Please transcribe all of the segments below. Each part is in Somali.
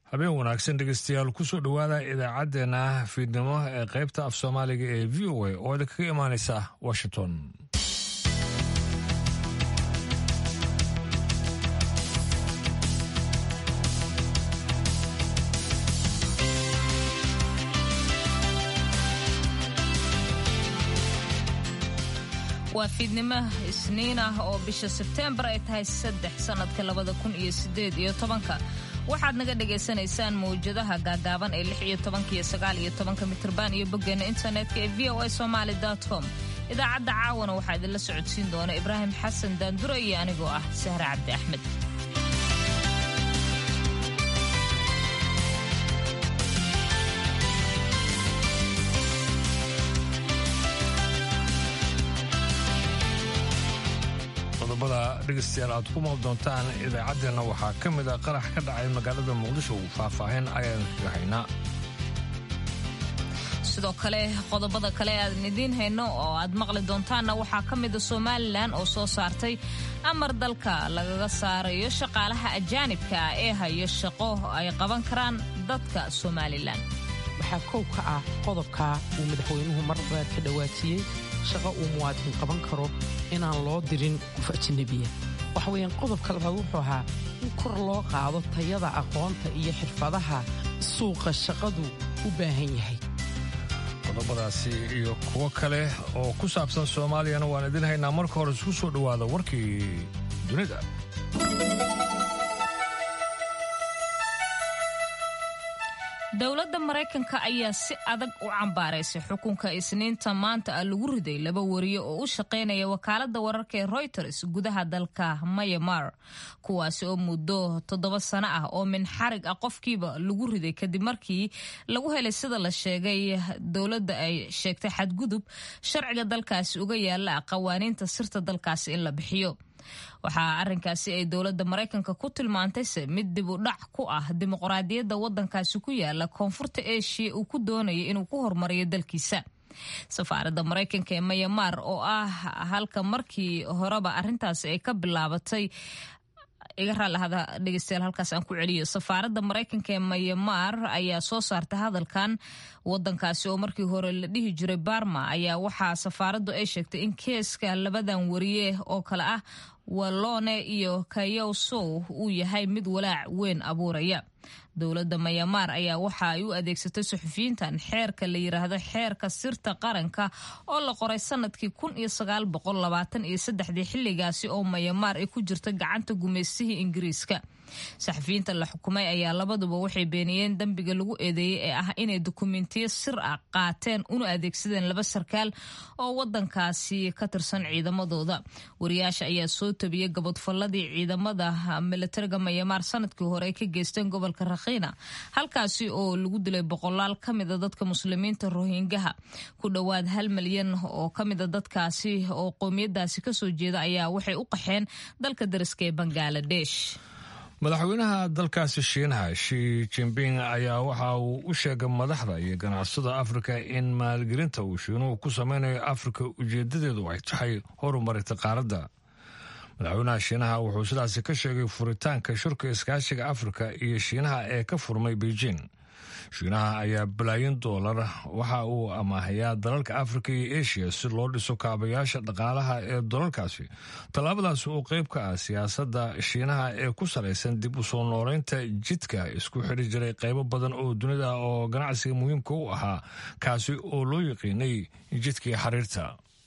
habeen wanaagsan dhegeystayaal kusoo dhowaada idaacaddeenna fiidnimo ee qaybta af soomaaliga ee v o a oo idinkaga imaanaysa washington waa fiidnimo isniin ah oo bisha sebteembar ay tahay saddex sannadka labada kun iyo sideed iyo tobanka waxaad naga dhagaysanaysaan mawjadaha gaagaaban ee lix iyo tobanka iyo sagaal iyo tobanka mitrban iyo boggeena internetka ee v o a somaali com idaacadda caawana waxaa idinla socodsiin doona ibraahim xasan daandura iyo anigoo ah sahre cabdi axmed qodobada dhegeystayaal aad ku maal doontaan idaacaddeenna waxaa ka mid a qarax ka dhacay magaalada muqdisho faahfaahin ayaan kaga haynaa sidoo kale qodobada kale aadan idiin hayno oo aad maqli doontaanna waxaa ka mida somalilan oo soo saartay amar dalka lagaga saarayo shaqaalaha ajaanibka ah ee hayo shaqo ay qaban karaan dadka somalilan waxaa kow ka ah qodobka uu madaxweynuhu mar baad ka dhawaajiyey shaqo uu muwaadin qaban karo inaan loo dirin qof ajnabiya waxa weeyaan qodobka labaad wuxuu ahaa in kor loo qaado tayada aqoonta iyo xirfadaha suuqa shaqadu u baahan yahay qodobadaasi iyo kuwo kale oo ku saabsan soomaaliyana waan idin haynaa marka hore isku soo dhowaada warkii dunida dowladda maraykanka ayaa si adag u cambaaraysay xukunka isniinta maanta ah lagu riday laba wariye oo u shaqaynaya wakaaladda wararka ee royters gudaha dalka mayamar kuwaasi oo muddo toddoba sano ah oo min xarig ah qofkiiba lagu riday kadib markii lagu helay sida la sheegay dowladda ay sheegtay xadgudub sharciga dalkaasi uga yaala qawaaniinta sirta dalkaasi in la bixiyo waxaa arrinkaasi ay dowladda maraykanka ku tilmaantayse mid dib u dhac ku ah dimuqraadiyadda waddankaasi ku yaala koonfurta eshiya uu ku doonaya inuu ku horumariyo dalkiisa safaaradda maraykanka ee mayamaar oo ah halka markii horeba arrintaasi ay ka bilaabatay iga raallahada dhegeystayaal halkaas aan ku celiyo safaaradda maraykanka ee mayamaar ayaa soo saartay hadalkan wadankaasi oo markii hore la dhihi jiray barma ayaa waxaa safaaraddu ay sheegtay in keeska labadan wariye oo kale ah walone iyo kayow sow uu yahay mid walaac weyn abuuraya dowladda mayamaar ayaa waxa ay u adeegsatay suxufiyiintan xeerka la yiraahdo xeerka sirta qaranka oo la qoray sanadkii kun iyo sagaal boqol labaatan iyo saddexdii xilligaasi oo mayamaar ay ku jirta gacanta gumaystihii ingiriiska saxafiyiinta la xukumay ayaa labaduba waxay beeniyeen dembiga lagu eedeeyey ee ah inay dukumentiyo sir ah qaateen una adeegsadeen laba sarkaal oo wadankaasi ka tirsan ciidamadooda wariyaasha ayaa soo tabiyey gabadfalladii ciidamada militariga mayamaar sanadkii hore ay ka geysteen gobolka rakhiina halkaasi oo lagu dilay boqolaal ka mida dadka muslimiinta rohingaha ku dhowaad hal milyan oo ka mida dadkaasi oo qowmiyadaasi kasoo jeeda ayaa waxay u qaxeen dalka dariska ee bangaladesh madaxweynaha dalkaasi shiinaha shi jimbing ayaa waxa uu u sheegay madaxda iyo ganacsada afrika in maalgelinta uu shiinuhu ku sameynayo afrika ujeedadeedu ay tahay horumarinta qaaradda madaxweynaha shiinaha wuxuu sidaasi ka sheegay furitaanka shirka iskaashiga afrika iyo shiinaha ee ka furmay beijing shiinaha ayaa balaayin doolar waxa uu amaahayaa dalalka afrika iyo eshiya si loo dhiso kaabayaasha dhaqaalaha ee dalalkaasi tallaabadaas oo qayb ka ah siyaasadda shiinaha ee ku salaysan dib u soo nooleynta jidka isku xidhi jiray qaybo badan oo dunida oo ganacsiga muhiimka u ahaa kaasi oo loo yaqiinay jidkii xariirta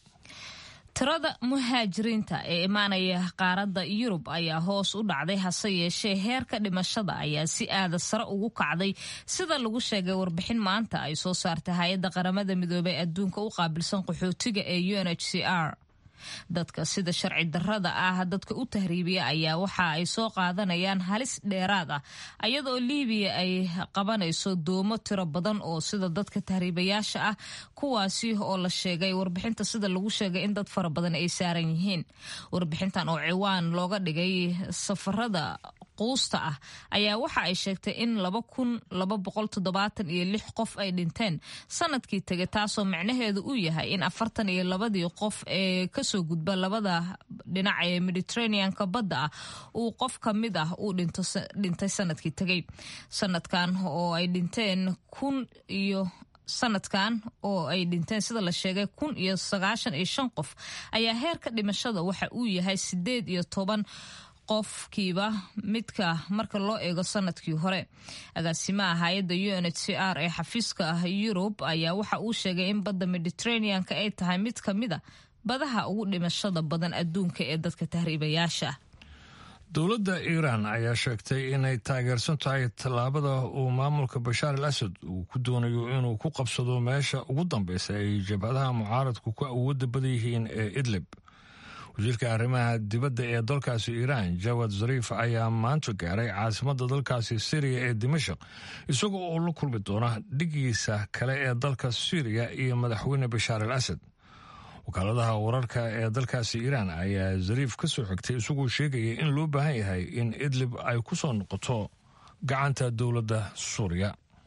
tirada muhaajiriinta ee imaanaya qaaradda yurub ayaa hoos u dhacday hase yeeshee heerka dhimashada ayaa si aada sare ugu kacday sida lagu sheegay warbixin maanta ay soo saartay hay-adda qaramada midoobey adduunka u qaabilsan qaxootiga ee u n h c r dadka sida sharci darrada ah dadka u tahriibiya ayaa waxa ay soo qaadanayaan halis dheeraad ah ayadoo liibiya ay qabanayso doomo tiro badan oo sida dadka tahriibayaasha ah kuwaasi oo la sheegay warbixinta sida lagu sheegay in dad fara badan ay saaran yihiin warbixintan oo ciwaan looga dhigay safarada quusta ah ayaa waxa ay sheegtay in laba kun laba boqol toddobaatan iyo lix qof ay dhinteen sanadkii tegay taasoo micnaheedu uu yahay in afartan iyo labadii qof ee kasoo gudba labada dhinaca ee mediterraneanka badda ah uu qof ka mid ah uu dhintay sanadkii tegay sanadkan oo ay dhinteen kun iyo sanadkan oo ay dhinteen sida la sheegay kun iyo sagaashan iyo shan qof ayaa heerka dhimashada waxa uu yahay sideed iyo toban qofkiiba midka marka loo eego sanadkii hore agaasimaha hay-adda u n h c r ee xafiiska ah yurub ayaa waxa uu sheegay in badda mediterraneanka ay tahay mid ka mid a badaha ugu dhimashada badan adduunka ee dadka tahriibayaasha ah dowladda iiraan ayaa sheegtay inay taageersan tahay tallaabada uu maamulka bashaar al asad uu ku doonayo inuu ku qabsado meesha ugu dambeysa ay jabhadaha mucaaradku ku awoodda badan yihiin ee idlib wasiirka arrimaha dibadda ee dalkaasi iiraan jawad zariif ayaa maanta gaaray caasimadda dalkaasi syriya ee dimashaq isagoo oo la kulmi doona dhigiisa kale ee dalka syriya iyo madaxweyne bashaar al asad wakaaladaha wararka ee dalkaasi iiraan ayaa zariif ka soo xigtay isagoo sheegaya in loo baahan yahay in idlib ay ku soo noqoto gacanta dowladda suuriya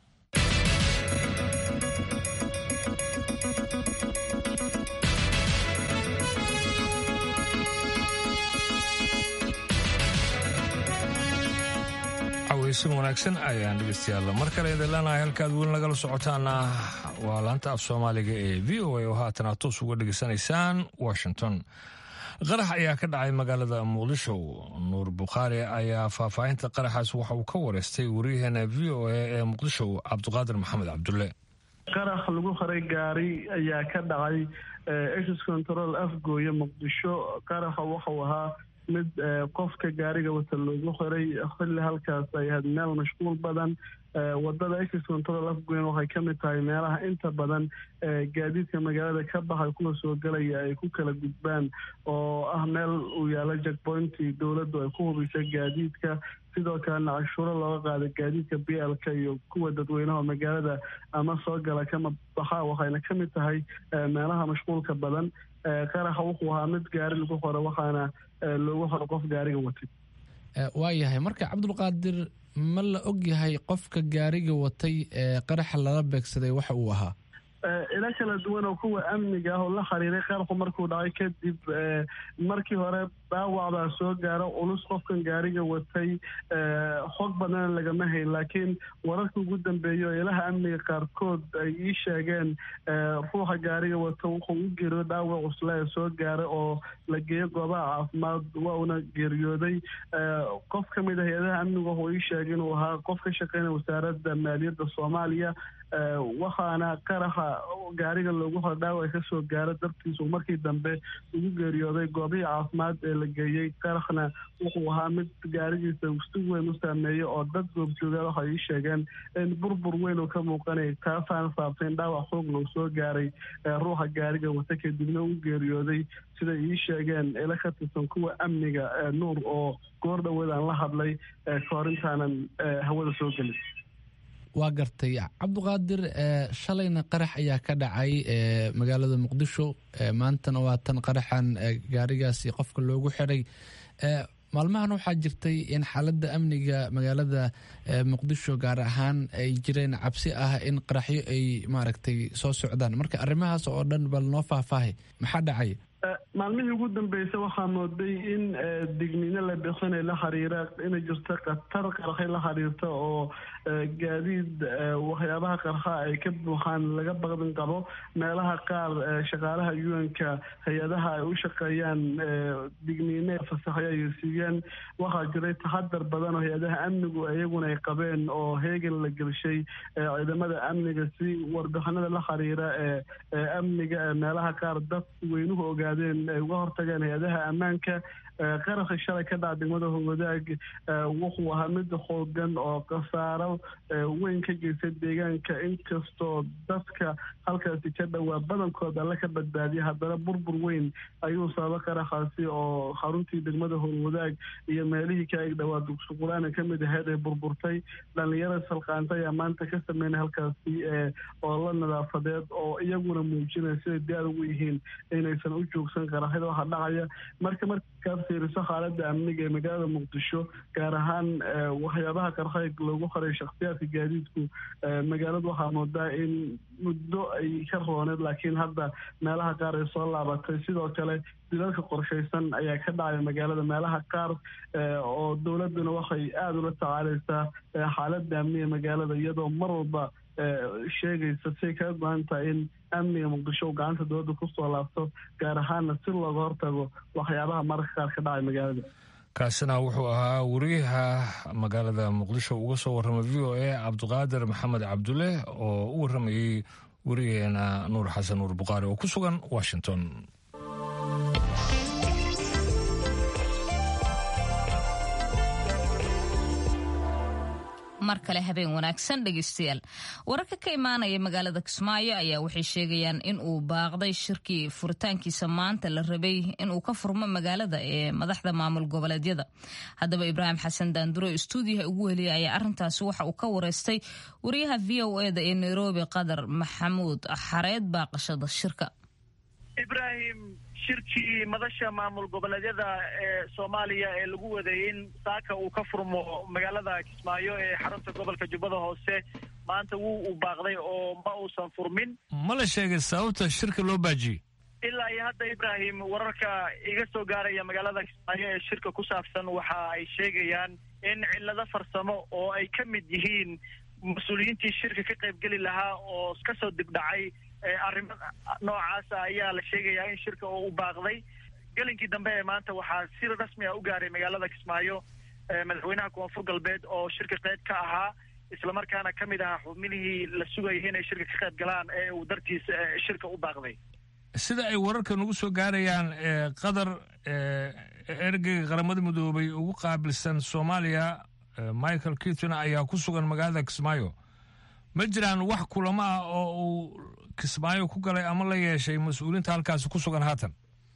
cawaysan wanaagsan ayaan dhegeystayaal mar kale idin leenahay halkaad weli nagala socotaana waa laanta af soomaaliga ee v o a oo haatan aad toos uga dhegeysanaysaan washington qarax ayaa ka dhacay magaalada muqdisho nuur bukhaari ayaa faahfaahinta qaraxaas waxa uu ka wareystay waryaheena v o a ee muqdisho cabdiqaadir maxamed cabdulle qarax lagu haray gaari ayaa ka dhacay ex control afgooye muqdisho qaraxa waxau ahaa mid qofka gaariga wata loogu xiray xilli halkaas ay ahayd meel mashquul badan wadada ex control afgoyn waxay ka mid tahay meelaha inta badan gaadiidka magaalada ka baxay kuwa soo galaya ay ku kala gudbaan oo ah meel uu yaalo jackpointii dowladdu ay ku hubisay gaadiidka sidoo kalena cashuuro looga qaada gaadiidka b l k iyo kuwa dadweynaha magaalada ama soo gala kama baxa waxayna ka mid tahay meelaha mashquulka badan qaraxa wuxuu ahaa mid gaari lagu xoro waxaana loogu xoro qof gaariga watay waayahay marka cabdulqaadir ma la og yahay qofka gaariga watay ee qaraxa lala beegsaday waxa uu ahaa ilo kala duwan oo kuwa amniga ah oo la xiriiray qaraxu markuu dhacay kadib markii hore dhaawac baa soo gaaro culus qofkan gaariga watay xog badana lagama hayn laakiin wararka ugu dambeeya oo ilaha amniga qaarkood ay ii sheegeen ruuxa gaariga wata wuxuu u geeriyooday dhaawac cusla ee soo gaaray oo la geeyo goobaha caafimaad waa una geeriyooday qof ka mid ah hay-adaha amniga wuxuu ii sheegay inuu ahaa qof ka shaqeynaya wasaaradda maaliyadda soomaaliya waxaana qaraxa gaariga loogu hor dhaawac ka soo gaaro dartiisu markii dambe ugu geeriyooday goobihii caafimaad ee la geeyey qaraxna wuxuu ahaa mid gaarigiisa si weyn u saameeyey oo dad goobjooga waxay ii sheegeen in burbur weyn uu ka muuqanayay taasaana saabtay in dhaawac xoogna uu soo gaaray ruuxa gaariga wata kadibna u geeriyooday siday ii sheegeen ila ka tirsan kuwa amniga nuur oo goor dhaweed aan la hadlay kahor intaanan hawada soo gelin waa gartay cabduqaadir shalayna qarax ayaa ka dhacay magaalada muqdisho maantana waa tan qaraxan gaarigaasi qofka loogu xiray maalmahan waxaa jirtay in xaaladda amniga magaalada muqdisho gaar ahaan ay jireen cabsi ah in qaraxyo ay maaragtay soo socdaan marka arrimahaas oo dhan bal noo faahfaahay maxaa dhacay maalmihii ugu dambeysay waxaa mooday in digniino la bixinay la xiriira inay jirto khatar qarxay la xiriirta oo gaadiid waxyaabaha qarxa ay ka buuxaan laga baqdin qabo meelaha qaar shaqaalaha un-ka hay-adaha ay u shaqeeyaan digniine fasaxyo ay siiyeen waxaa jiray taxadar badan oo hay-adaha amnigu iyaguna ay qabeen oo heegan la gelshay ciidamada amniga si warbixinada la xiriira ee amniga meelaha qaar dad weynuhu ogaadeen ay uga hortageen hay-adaha ammaanka qaraxi shalay ka dhaca degmada howadaag wuxuu ahaa mid xoogan oo khasaaro weyn ka geystay deegaanka inkastoo dadka halkaasi ka dhowaa badankood alle ka badbaadiyay haddana burbur weyn ayuu sababa qaraxaasi oo xaruntii degmada howadaag iyo meelihii ka eg dhowaa dugsuqulaana ka mid ahayd ee burburtay dhalinyarada salqaanta ayaa maanta ka sameynay halkaasi oo la nadaafadeed oo iyaguna muujinaya siday diyaar ugu yihiin inaysan u joogin joogsan qaraxyada waxa dhacaya marka markaad fiiriso xaaladda amniga ee magaalada muqdisho gaar ahaan waxyaabaha qarxay loogu qoray shakhsiyaadka gaadiidku magaalada waxaa moodaa in muddo ay ka rooneed laakiin hadda meelaha qaar ay soo laabatay sidoo kale dilalka qorshaysan ayaa ka dhacaya magaalada meelaha qaar oo dowladuna waxay aada ula tacaaleysaa xaaladda amniga magaalada iyadoo mar walba sheegaysa siay kaga go-an tahay in amniga muqdisho uu gacanta dowladda kusoo laabto gaar ahaanna si looga hortago waxyaabaha mararka qaar ka dhacay magaalada kaasina wuxuu ahaa wariyaha magaalada muqdisho uga soo warramay v o a cabdiqaadir maxamed cabdulle oo u warramayey wariyaheena nuur xasan nuur bukhaari oo ku sugan washington mar kale habeen wanaagsan dhegeystayaal wararka ka imaanaya magaalada kismaayo ayaa waxay sheegayaan in uu baaqday shirkii furitaankiisa maanta la rabay inuu ka furmo magaalada ee madaxda maamul goboleedyada haddaba ibraahim xasan daanduro stuudiyaha ugu heliyay ayaa arintaasi waxa uu ka wareystay wariyaha v o eda ee nairobi qadar maxamuud xareed baaqashada shirka ibrahim shirkii madasha maamul goboleedyada ee soomaaliya ee lagu waday in saaka uu ka furmo magaalada kismaayo ee xarunta gobolka jubbada hoose maanta wuu u baaqday oo ma uusan furmin ma la sheegay sababta shirka loo baajiyey ilaa iyo hadda ibrahim wararka iga soo gaaraya magaalada kismaayo ee shirka ku saabsan waxa ay sheegayaan in cillado farsamo oo ay ka mid yihiin mas-uuliyiintii shirka ka qaybgeli lahaa oo kasoo dibdhacay arrimo noocaasa ayaa la sheegayaa in shirka oo u baaqday gelinkii dambe ee maanta waxaa si rasmi a u gaaray magaalada kismaayo madaxweynaha koonfur galbeed oo shirka qeyb ka ahaa islamarkaana ka mid ahaa xubnihii la sugayay inay shirka ka qayb galaan ee uu dartiis shirka u baaqday sida ay wararka nagu soo gaarayaan qadar ergeyga qaramada midoobay ugu qaabilsan soomaaliya michael kiton ayaa ku sugan magaalada kismaayo ma jiraan wax kulamo ah oo uu kismaayo ku galay ama la yeeshay mas-uuliinta halkaasi ku sugan haatan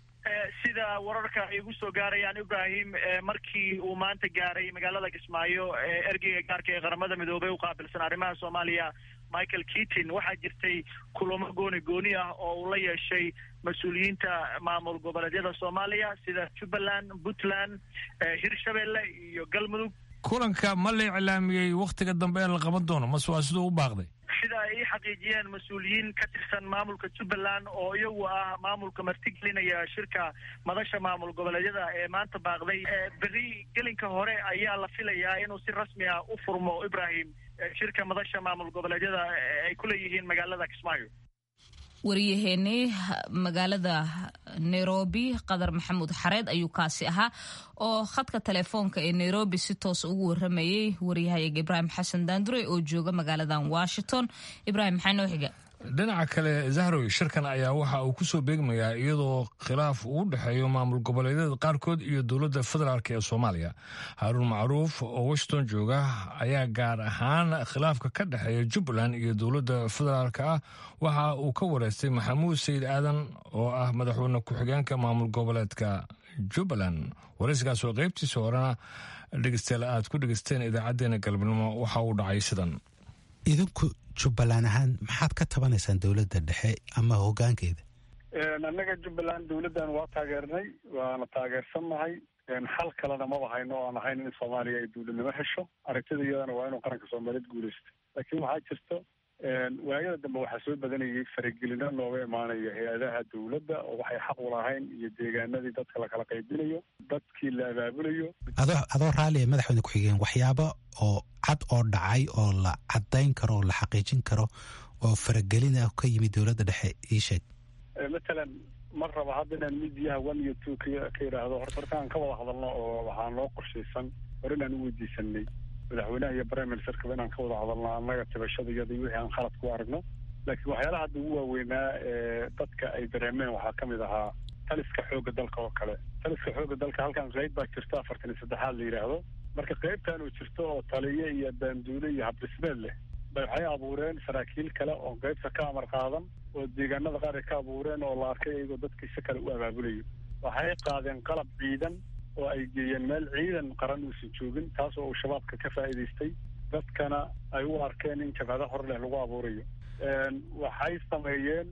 sida wararka ay igu soo gaarayaan ibrahim markii uu maanta gaaray magaalada kismaayo ergeyga gaarka ee qaramada midoobey u qaabilsan arrimaha soomaaliya michael keatin waxaa jirtay kulamo gooni gooni ah oo uu la yeeshay mas-uuliyiinta maamul goboleedyada soomaaliya sida jubbaland puntland hirshabelle iyo galmudug kulanka ma la iclaamiyey wakhtiga dambe ee la qaban doono mase waa siduu u baaqday sida ay ii xaqiijiyeen mas-uuliyiin ka tirsan maamulka jubbaland oo iyagu ah maamulka martigelinaya shirka madasha maamul goboleedyada ee maanta baaqday berri gelinka hore ayaa la filayaa inuu si rasmi ah u furmo ibrahim shirka madasha maamul goboleedyada ay ku leeyihiin magaalada kismaayo wariyaheenii magaalada nairobi qadar maxamuud xareed ayuu kaasi ahaa oo khadka telefoonka ee nairobi si toos ugu waramayey waryahayaga ibraahim xasan daandure oo jooga magaaladan washington ibrahim maxaa noo xiga dhinaca kale zahrow shirkan ayaa waxa uu kusoo beegmayaa iyadoo khilaaf uu u dhexeeyo maamul goboleedyada qaarkood iyo dowladda federaalk ee soomaaliya haaruun macruuf oo washington jooga ayaa gaar ahaan khilaafka ka dhexeeya jubbaland iyo dowladda federaalk ah waxa uu ka wareystay maxamuud sayid aadan oo ah madaxweyne ku-xigeenka maamul goboleedka jubbaland waraysigaas oo qaybtiisa horena dhegeystayaal aad ku dhegeysteen idaacadeena galabnimo waxa uu dhacay sidan idinku jubbaland ahaan maxaad ka tabanaysaan dowladda dhexe ama hoggaankeeda annaga jubbaland dowladdan waa taageernay waana taageersannahay xal kalena maba hayno o aan ahayn in soomaaliya ay dowladnimo hesho aragtida iyadana waa inuu qaranka soomaaliyeed guulaysto laakiin waxaa jirto waayada dambe waxaa soo badanayay faragelino nooga imaanaya hay-adaha dowladda oo waxay xaq u lahayn iyo deegaanadii dadka lakala qaybinayo dadkii la abaabulayo adoo adoo raalliya madaxweyne ku-xigeen waxyaabo oo cad oo dhacay oo la caddayn karo oo la xaqiijin karo oo faragelin ah ka yimid dowladda dhexe ii sheeg matalan ma raba hadda inaan midiyaha one iyo two ka ka yidhaahdo horta horta aan ka wada hadalno oo waxaa noo qorshaysan hore inaan u weydiisanay madaxweynaha iyo prime ministerkaba inaan ka wada hadalno annaga tibashada iyada iyo wixii aan khalad ku aragno laakiin waxyaalaha hadda ugu waaweynaa ee dadka ay dareemeen waxaa ka mid ahaa taliska xoogga dalka oo kale taliska xoogga dalka halkan qayb baa jirto afartan iyo saddexaad la yidhaahdo marka qaybtan uu jirto oo taliye iyo baanduule iyo habdhismeed leh bay waxay abuureen saraakiil kale oo qaybta ka amar qaadan oo deegaanada qaar ay ka abuureen oo la arkay iyagoo dadkii si kale u abaabulayo waxay qaadeen qalab ciidan oo ay geeyeen meel ciidan qaran uusan joogin taas oo uu shabaabka ka faa'iidaystay dadkana ay u arkeen in jabhada hor leh lagu abuurayo waxay sameeyeen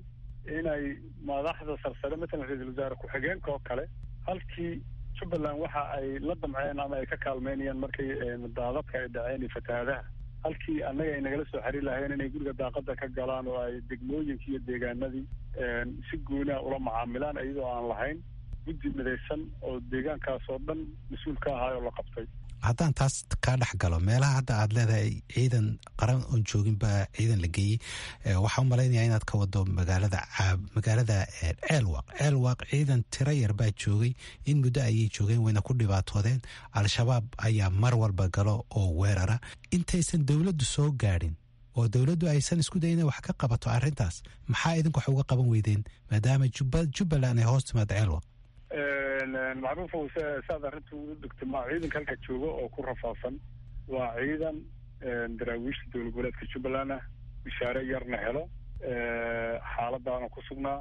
inay madaxda sarsare matalan ra-iisul wasaare ku-xigeenka oo kale halkii jubbaland waxa ay la damceen ama ay ka kaalmeynayaan markay daadadka ay dhaceen iyo fatahaadaha halkii annaga ay nagala soo xiriir lahayeen inay guriga daaqada ka galaan oo ay degmooyinkii iyo deegaanadii si gooniha ula macaamilaan iyadoo aan lahayn guddi midaysan oo deegaankaas oo dhan mas-uul ka ahaayoo la qabtay haddaan taas kaa dhex galo meelaha hadda aad leedahay ciidan qaran oon joogin baa ciidan la geeyey waxaa u malaynaya inaad ka wado magaalada magaalada ceelwaaq ceelwaaq ciidan tiro yar baa joogay in muddo ayay joogeen wayna ku dhibaatoodeen al-shabaab ayaa mar walba galo oo weerara intaysan dowladdu soo gaadhin oo dowladdu aysan isku dayin inay wax ka qabato arrintaas maxaa idinku wax uga qaban weydeen maadaama jubbaland ay hoos timaado ceelwaaq macruufow saad arrinta u degto ma ciidanka halka jooga oo ku rafaadsan waa ciidan daraawiishta dowlad goboleedka jubbaland ah bishaare yarna helo xaaladaana ku sugnaa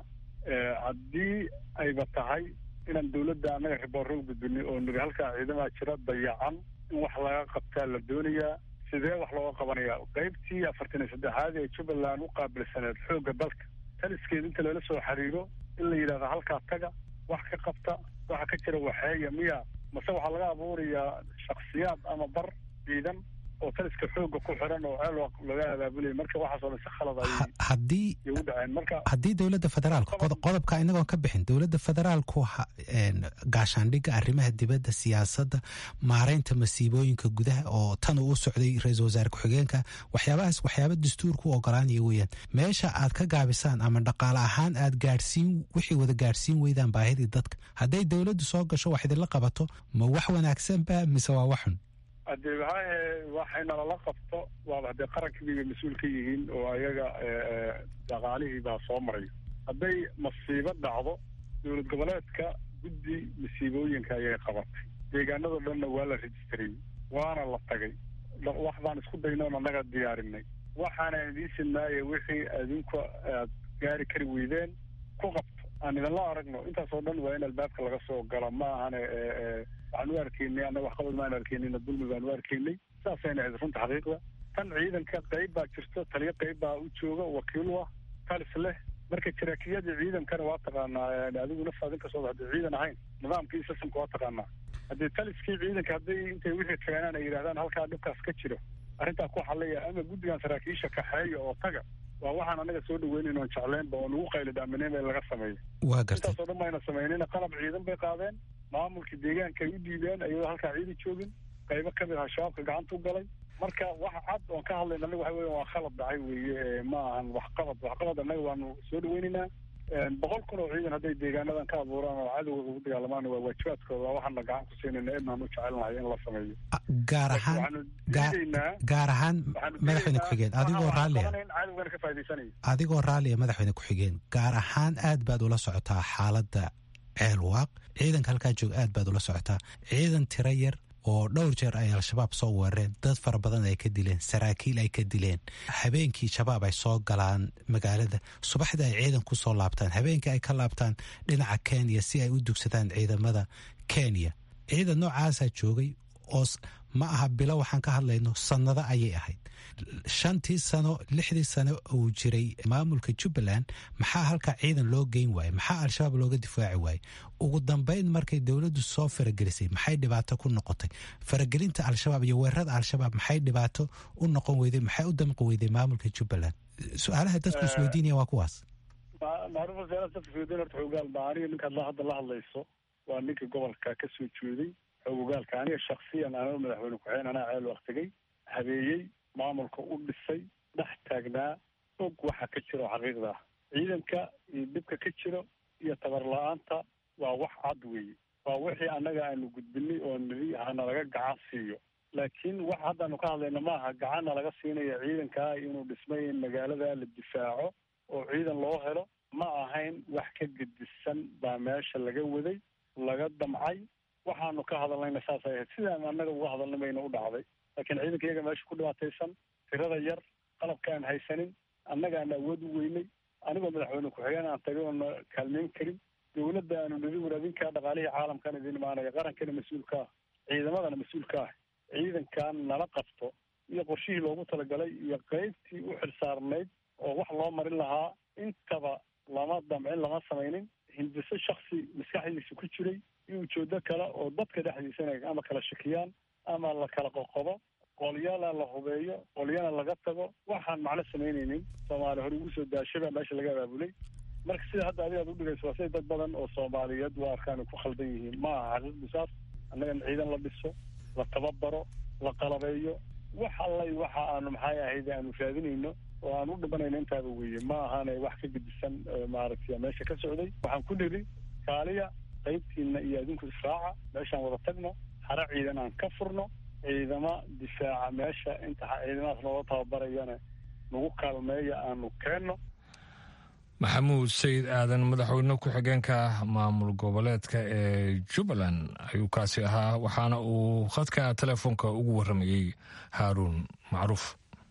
haddii ayba tahay inaan dowladda annaga riboorro u gudbinay oo niri halkaa ciidamaa jira dayacan in wax laga qabtaa la doonayaa sidee wax looga qabanayaa qaybtii afartan iyo saddexaad ee jubbaland u qaabilsaneed xoogga dalka taliskeed inta lala soo xiriiro in la yidhahdo halkaa taga wax ka qabta waxa ka jira waxeeya miya mase waxaa laga abuurayaa shaksiyaad ama bar ciidan oo taliska xooga ku xiran oo ceelwaq laga abaabulaya marka waxaasoo dhan si khalad ay haddii u dhaceen marka haddii dowladda federaalku qodobka inagoon ka bixin dowladda federaalku gaashaandhigga arrimaha dibadda siyaasadda maareynta masiibooyinka gudaha oo tan uu u socday ra-iisul wasaare ku-xigeenka waxyaabahaas waxyaaba dastuurku u ogolaanaya weeyaan meesha aad ka gaabisaan ama dhaqaale ahaan aad gaadhsiin wixii wada gaadhsiin weydaan baahidii dadka hadday dowladdu soo gasho wax idinla qabato ma wax wanaagsanba mise waa waxun haddee maxaahe waxayna lala qabto waaba haddee qarankii bay mas-uul ka yihiin oo ayaga dhaqaalihii baa soo maray hadday masiibo dhacdo dowlad goboleedka guddi masiibooyinka ayay qabatay deegaanado dhanna waa la rejistrayey waana la tagay wax baan isku daynoon annaga diyaarinay waxaana idiin sidnaaye wixii adinku aad gaari kari weydeen ku qabto aan idinla aragno intaasoo dhan waa in albaabka laga soo galo ma ahane waxaan u arkaynay annaga waxqabad maan arkaynayna dulmi baan u arkaynay saasayna ahayd runta xaqiiqda tan ciidanka qayb baa jirto taliyo qayb baa u jooga wakiil u ah talis leh marka jaraakiyadii ciidankana waa taqaanaa adigu naftaad inkastoo hadii ciidan ahayn nidaamkii sistamka waa taqaanaa haddii taliskii ciidanka hadday intay wixii keenaan ay yidhahdaan halkaa dhibkaas ka jiro arrintaa ku xallaya ama guddigan saraakiisha kaxeeya oo taga waa waxaan anaga soo dhaweynayn oon jecleynba oo nagu qayli dhaamineen in laga sameeyo waa gartay intaasoo dhan bayna sameynina qalab ciidan bay qaadeen maamulkii deegaanka ay u dhiibeen iyadoo halkaa ciidan joogin qaybo ka mid aha shabaabka gacanta u galay marka wax cad oon ka hadlayna anaga waxa weya waa khalad dhacay weeye ma ahan waxqabad waxqabad annaga waanu soo dhaweynaynaa boqol kun oo ciidan hadday deegaanadan ka abuuraan oo cadowga ugu dagaalamaan waa waajibaadkooda waa waxaana gacan ku siinayna inaan u jecelnahay in la sameeyo gaar ahaan gaar ahaan madaxweyne ku-xigeen adigoo raallia cadowgana ka faa'idaysanayo adigoo raallia madaxweyne ku-xigeen gaar ahaan aad baad ula socotaa xaaladda ceelwaaq ciidanka halkaa jooga aad baad ula socotaa ciidan tiro yar oo dhowr jeer ay al-shabaab soo weerareen dad fara badan ay ka dileen saraakiil ay ka dileen habeenkii shabaab ay soo galaan magaalada subaxdii ay ciidan ku soo laabtaan habeenkii ay ka laabtaan dhinaca kenya si ay u dugsadaan ciidamada kenya ciidan noocaasaa joogay oo ma aha bilo waxaan ka hadlayno sannado ayay ahayd shantii sano lixdii sano uu jiray maamulka jubbaland maxaa halkaa ciidan loo geyn waaye maxaa al-shabaab looga difaaci waaye ugu dambeyn markay dowladdu soo faragelisay maxay dhibaato ku noqotay faragelinta al-shabaab iyo weerarada al-shabaab maxay dhibaato u noqon weyday maxay u damqi weyday maamulka jubbaland su-aalaha dadku isweydiinaya waa kuwaas macruuf wasaarada dadka isweydiin horta xogaal baa aniga ninkaad hadda la hadlayso waa ninka gobolka ka soo jeeday xogogaalka aniga shaksiyan anaa madaxweyne ku-xigeen anaa ceel waqtigay habeeyey maamulka u dhisay dhex taagnaa og waxa ka jira oo xaqiiqda ah ciidanka iyo dhibka ka jiro iyo tabar la-aanta waa wax cad weeye waa wixii annaga aanu gudbinay oo nidi hana laga gacan siiyo laakiin wax haddaanu ka hadlayna maaha gacanna laga siinaya ciidankaa inuu dhismay in magaalada la difaaco oo ciidan loo helo ma ahayn wax ka gedisan baa meesha laga waday laga damcay waxaanu ka hadalnayna saasay ahayd sidaan annaga uga hadalnay bayna u dhacday laakiin ciidanka iyaga meesha ku dhibaataysan tirada yar qalabka aan haysanin annaga aan awood u weynay anigoo madaxweyne ku-xigeen aan tagay oona kaalmeyn karin dowladda aanu nidi waraadinkaa dhaqaalihii caalamkan idin imaanaya qarankana mas-uulka ah ciidamadana mas-uulka ah ciidankan nala qabto iyo qorshihii loogu talagalay iyo qeybtii u xilsaarnayd oo wax loo marin lahaa intaba lama damcin lama samaynin hindiso shaksi maskaxdiisa ku jiray iyo ujeedo kale oo dadka dhexdiisana ama kala shakiyaan ama la kala qoqobo qolyana la hubeeyo qolyana laga tago waxaan macno samaynaynin soomaali hore ugu soo daashaba meesha laga abaabulay marka sida hadda adiga ad udhigayso waa sida dad badan oo soomaaliyeed waa arkaan ku khaldan yihiin ma aha xaqiiqdu saas annaga in ciidan la dhiso la tababaro la qalabeeyo wax allay waxa aanu maxay ahayd aanu raadinayno oo aan u dhibanayno intaaba weeye ma ahaana wax ka gedisan maaragtay meesha ka socday waxaan ku niri kaaliya qaybtiina iyo adinku israaca meeshaan wada tagno hare ciidan aan ka furno ciidama difaaca meesha inta ciidamadaas nooga tababarayana nagu kaalmeeya aanu keenno maxamuud sayid aadan madaxweyne ku-xigeenka maamul goboleedka ee jubbaland ayuu kaasi ahaa waxaana uu khadka telefoonka ugu warramayey haaruun macruuf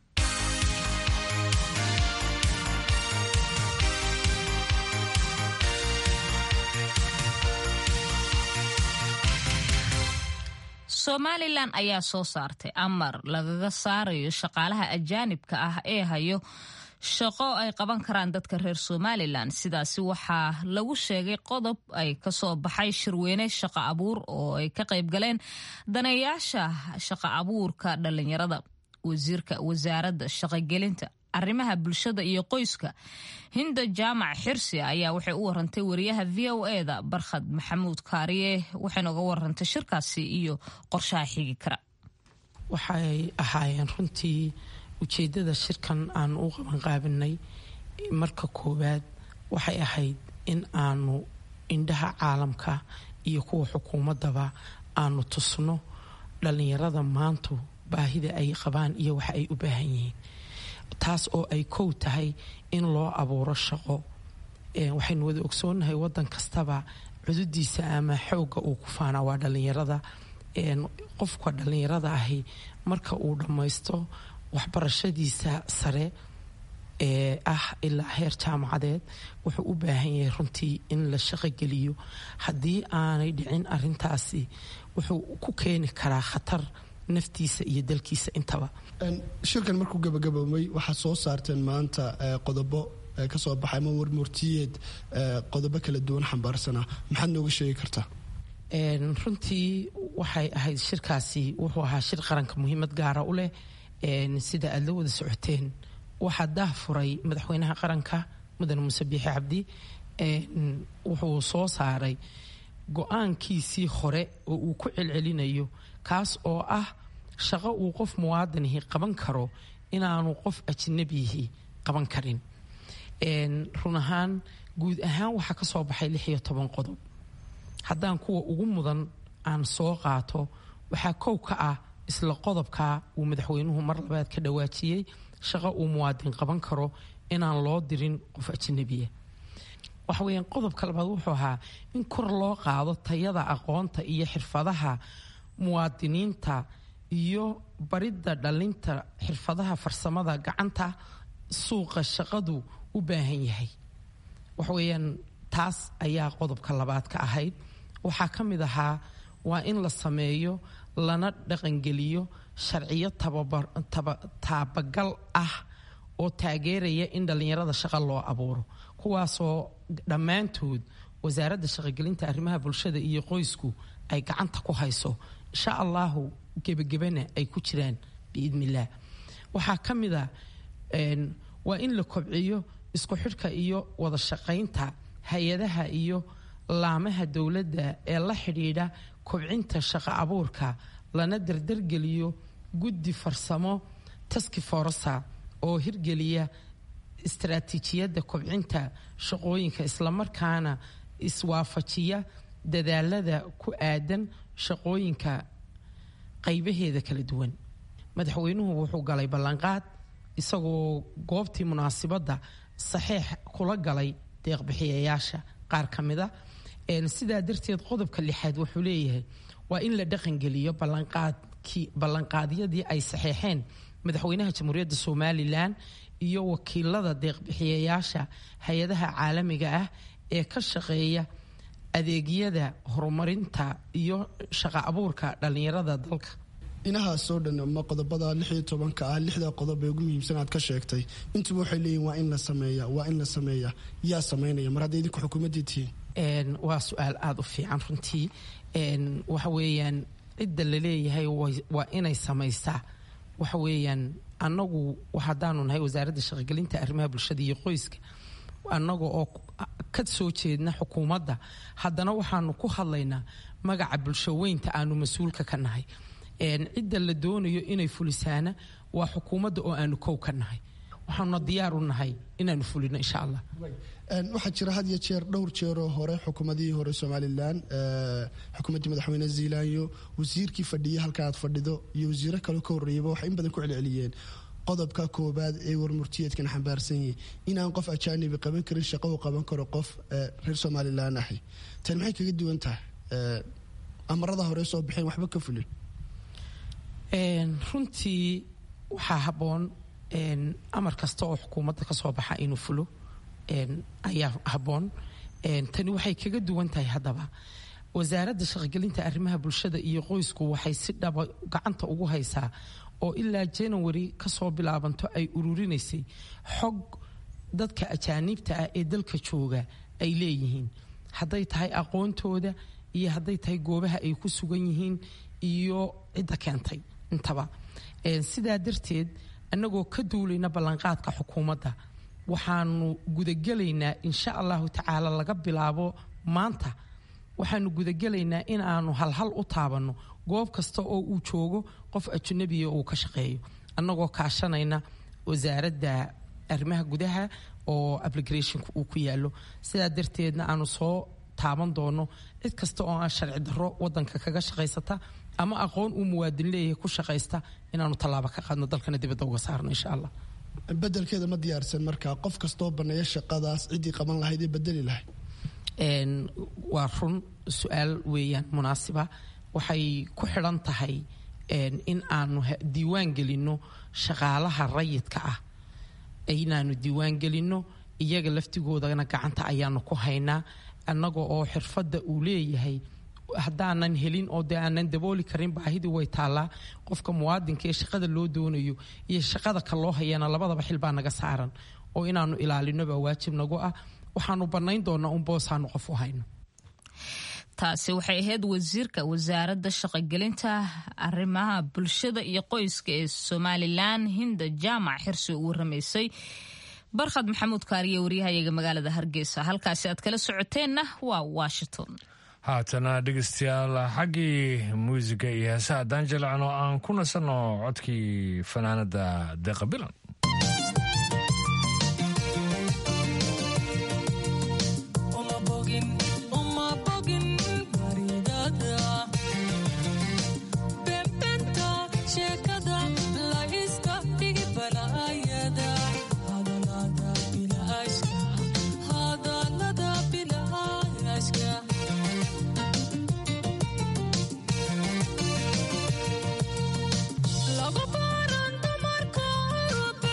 somalilan ayaa soo saartay amar lagaga saarayo shaqaalaha ajaanibka ah ee hayo shaqo ay qaban karaan dadka reer somalilan sidaasi waxaa lagu sheegay qodob ay kasoo baxay shirweyne shaqo abuur oo ay ka qayb galeen daneeyaasha shaqo abuurka dhalinyarada wasiirka wasaaradda shaqogelinta arrimaha bulshada iyo qoyska hinda jaamac xirsi ayaa waxay u warantay wariyaha v o eda barkhad maxamuud kaariye waxayna uga warantay shirkaasi iyo qorshaha xigi kara waxay ahaayeen runtii ujeedada shirkan aanu u qabanqaabinay marka koowaad waxay ahayd in aanu indhaha caalamka iyo kuwa xukuumadaba aanu tusno dhalinyarada maantu baahida ay qabaan iyo waxa ay u baahan yihiin taas oo ay kow tahay in loo abuuro shaqo waxaynu wada ogsoonahay wadan kastaba cududiisa ama xooga uu ku faanaa waa dhalinyarada qofka dhalinyarada ahi marka uu dhammaysto waxbarashadiisa sare ee ah ilaa heer jaamacadeed wuxuu u baahan yahay runtii in la shaqogeliyo haddii aanay dhicin arintaasi wuxuu ku keeni karaa khatar naftiisa iyo dalkiisa intaba shirkan markuu gabagaboomay waxaad soo saarteen maanta qodobo kasoo baxay ama warmurtiyeed qodobo kala duwan xambaarsana maxaad nooga sheegi kartaa runtii waxay ahayd shirkaasi wuxuu ahaa shir qaranka muhiimad gaara u leh sida aada la wada socoteen waxaa daah furay madaxweynaha qaranka mudane muuse biixi cabdi wuxuu soo saaray go-aankiisii hore oo uu ku celcelinayo kaas oo ah shaqo uu qof muwaadinihi qaban karo inaanu qof ajnabiyihi qaban karin run ahaan guud ahaan waxaa ka soo baxay lix iyo toban qodob haddaan kuwa ugu mudan aan soo qaato waxaa kow ka ah isla qodobka uu madaxweynuhu mar labaad ka dhawaajiyey shaqo uu muwaadin qaban karo inaan loo dirin qof ajnabiya waxa weyaan qodobka labaad wuxuu ahaa in kor loo qaado tayada aqoonta iyo xirfadaha muwaadiniinta iyo baridda dhalinta xirfadaha farsamada gacanta suuqa shaqadu u baahan yahay waxaweyaan taas ayaa qodobka labaad ka ahayd waxaa ka mid ahaa waa in la sameeyo lana dhaqangeliyo sharciyo taabagal ah oo taageeraya in dhallinyarada shaqo loo abuuro kuwaasoo dhammaantood wasaaradda shaqogelinta arrimaha bulshada iyo qoysku ay gacanta ku hayso insha allahu gebagebana ay ku jiraan biidnillaah waxaa ka mid a waa in la kobciyo isku xidhka iyo wada shaqaynta hay-adaha iyo laamaha dowladda ee la xidhiidha kobcinta shaqo abuurka lana dardargeliyo guddi farsamo taski forsa oo hirgeliya istaraatiijiyadda kobcinta shaqooyinka islamarkaana iswaafajiya dadaalada ku aadan shaqooyinka qaybaheeda kala duwan madaxweynuhu wuxuu galay ballanqaad isagoo goobtii munaasibadda saxiix kula galay deeqbixiyayaasha qaar ka mida sidaa darteed qodobka lixaad wuxuu leeyahay waa in la dhaqangeliyo ballanqaadyadii ay saxeexeen madaxweynaha jamhuuriyadda somalilan iyo wakiilada deeqbixiyayaasha hay-adaha caalamiga ah ee ka shaqeeya adeegyada horumarinta iyo shaqo abuurka dhallinyarada dalka inahaasoo dhan ma qodobada lix iyo tobanka ah lixda qodob ee ugu muhiimsan aad ka sheegtay intuba waxay leeyihin waa in la sameeya waa in la sameeya yaa samaynaya mar hadday idinku xukuumaddii tihiin waa su-aal aada u fiican runtii waxa weeyaan cidda la leeyahay waa inay samaysaa waxa weeyaan annagu haddaanu nahay wasaaradda shaqogelinta arrimaha bulshada iyo qoyska annaga oo ka soo jeedna xukuumadda haddana waxaanu ku hadlaynaa magaca bulshoweynta aanu mas-uulka ka nahay cidda la doonayo inay fulisaana waa xukuumadda oo aanu kow ka nahay waxaanuna diyaar u nahay inaanu fulino insha allah waxaa jira had iyo jeer dhowr jeeroo hore xukuumadihii hore somalilan xukuumaddii madaxweyne zealanyo wasiirkii fadhiya halka aad fadhido iyo wasiiro kaleo ka horreeyaba waxay in badan ku celceliyeen qodobka koobaad ee warmurtiyeedkan xambaarsan yihi inaan qof ajaanibi qaban karin shaqo uu qaban karo qof reer somalilan ahi tan maxay kaga duwan tahay amarada hore soo baxeen waxba ka fulin runtii waxaa habboon amar kasta oo xukuumadda ka soo baxa inuu fulo ayaa habboon tani waxay kaga duwan tahay haddaba wasaaradda shaqogelinta arrimaha bulshada iyo qoysku waxay si dhaba gacanta ugu haysaa oo ilaa january kasoo bilaabanto ay ururinaysay xog dadka ajaaniibta ah ee dalka jooga ay leeyihiin hadday tahay aqoontooda iyo hadday tahay goobaha ay ku sugan yihiin iyo cidda keentay intaba sidaa darteed annagoo ka duulayna ballanqaadka xukuumadda waxaanu gudagelaynaa insha allahu tacaala laga bilaabo maanta waxaanu gudagelaynaa in aanu halhal u taabanno goob kasta oo uu joogo qof ajnabiya uu ka shaqeeyo annagoo kaashanayna wasaaradda arrimaha gudaha oo applicationka uu ku yaalo sidaa darteedna aanu soo taaban doono cid kasta oo aan sharci darro wadanka kaga shaqaysata ama aqoon uu muwaadin leeyahay ku shaqaysta inaanu tallaabo ka qaadno dalkana dibadda uga saarno insha allah bedelkeeda ma diyaarsan markaa qof kastoo baneeya shaqadaas ciddii qaban lahayd ee bedeli lahayd waa run su-aal weeyaan munaasiba waxay ku xidhan tahay in aanu diiwaan gelinno shaqaalaha rayidka ah inaanu diiwaan gelinno iyaga laftigoodana gacanta ayaanu ku haynaa annaga oo xirfadda uu leeyahay haddaanan helin oo dee aanan dabooli karin baahidii way taallaa qofka muwaadinka ee shaqada loo doonayo iyo shaqada ka loo hayana labadaba xil baa naga saaran oo inaanu ilaalino baa waajib nagu ah waxaanu bannayn doonaa un boosaanu qof u hayno taasi waxay ahayd wasiirka wasaaradda shaqogelinta arrimaha bulshada iyo qoyska ee somalilan hinda jaamac xirsi uu waramaysay barkhad maxamuud kaariye waryahayaga magaalada hargeysa halkaasi aad kala socoteenna waa washington haatana dhegeystayaal xaggii muusiga iyo heesaha haddaan jalacno aan ku nasanno codkii fanaanada deeqa bilan Lagu baran dumarka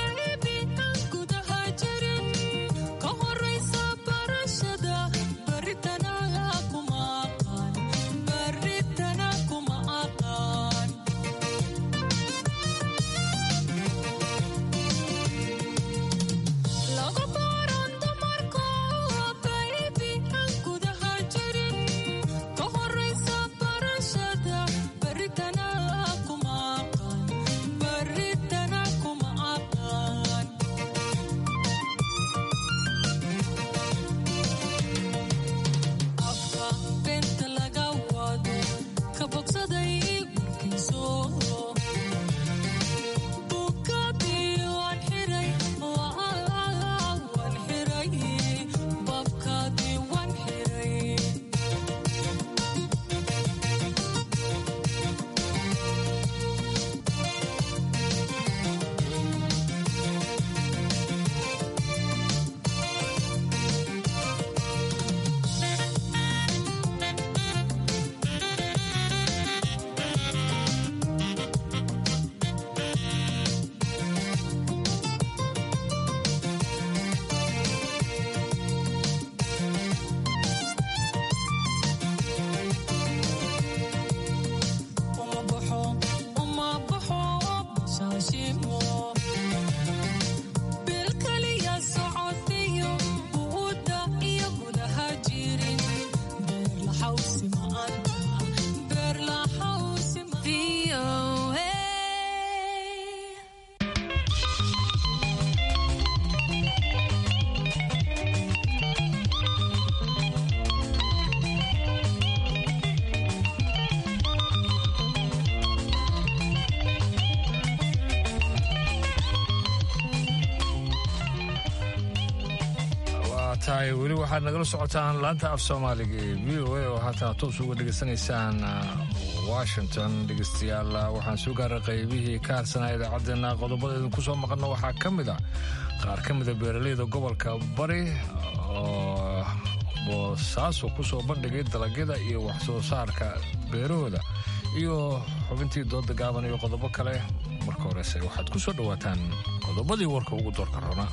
tahay weli waxaad nagala socotaan laanta af soomaaliga ee v o a oo haatan toos uga dhegaysanaysaan washington dhegeystayaal waxaan soo gaaray qaybihii ka harsanaa idaacaddeenna qodobada idinku soo maqanna waxaa ka mid a qaar ka mida beeraleyda gobolka bari oo boosaaso ku soo bandhigay dalagyada iyo wax soo saarka beerahooda iyo xubintii dooda gaaban iyo qodobo kale marka horese waxaad ku soo dhowaataan qodobadii warka ugu doorka rona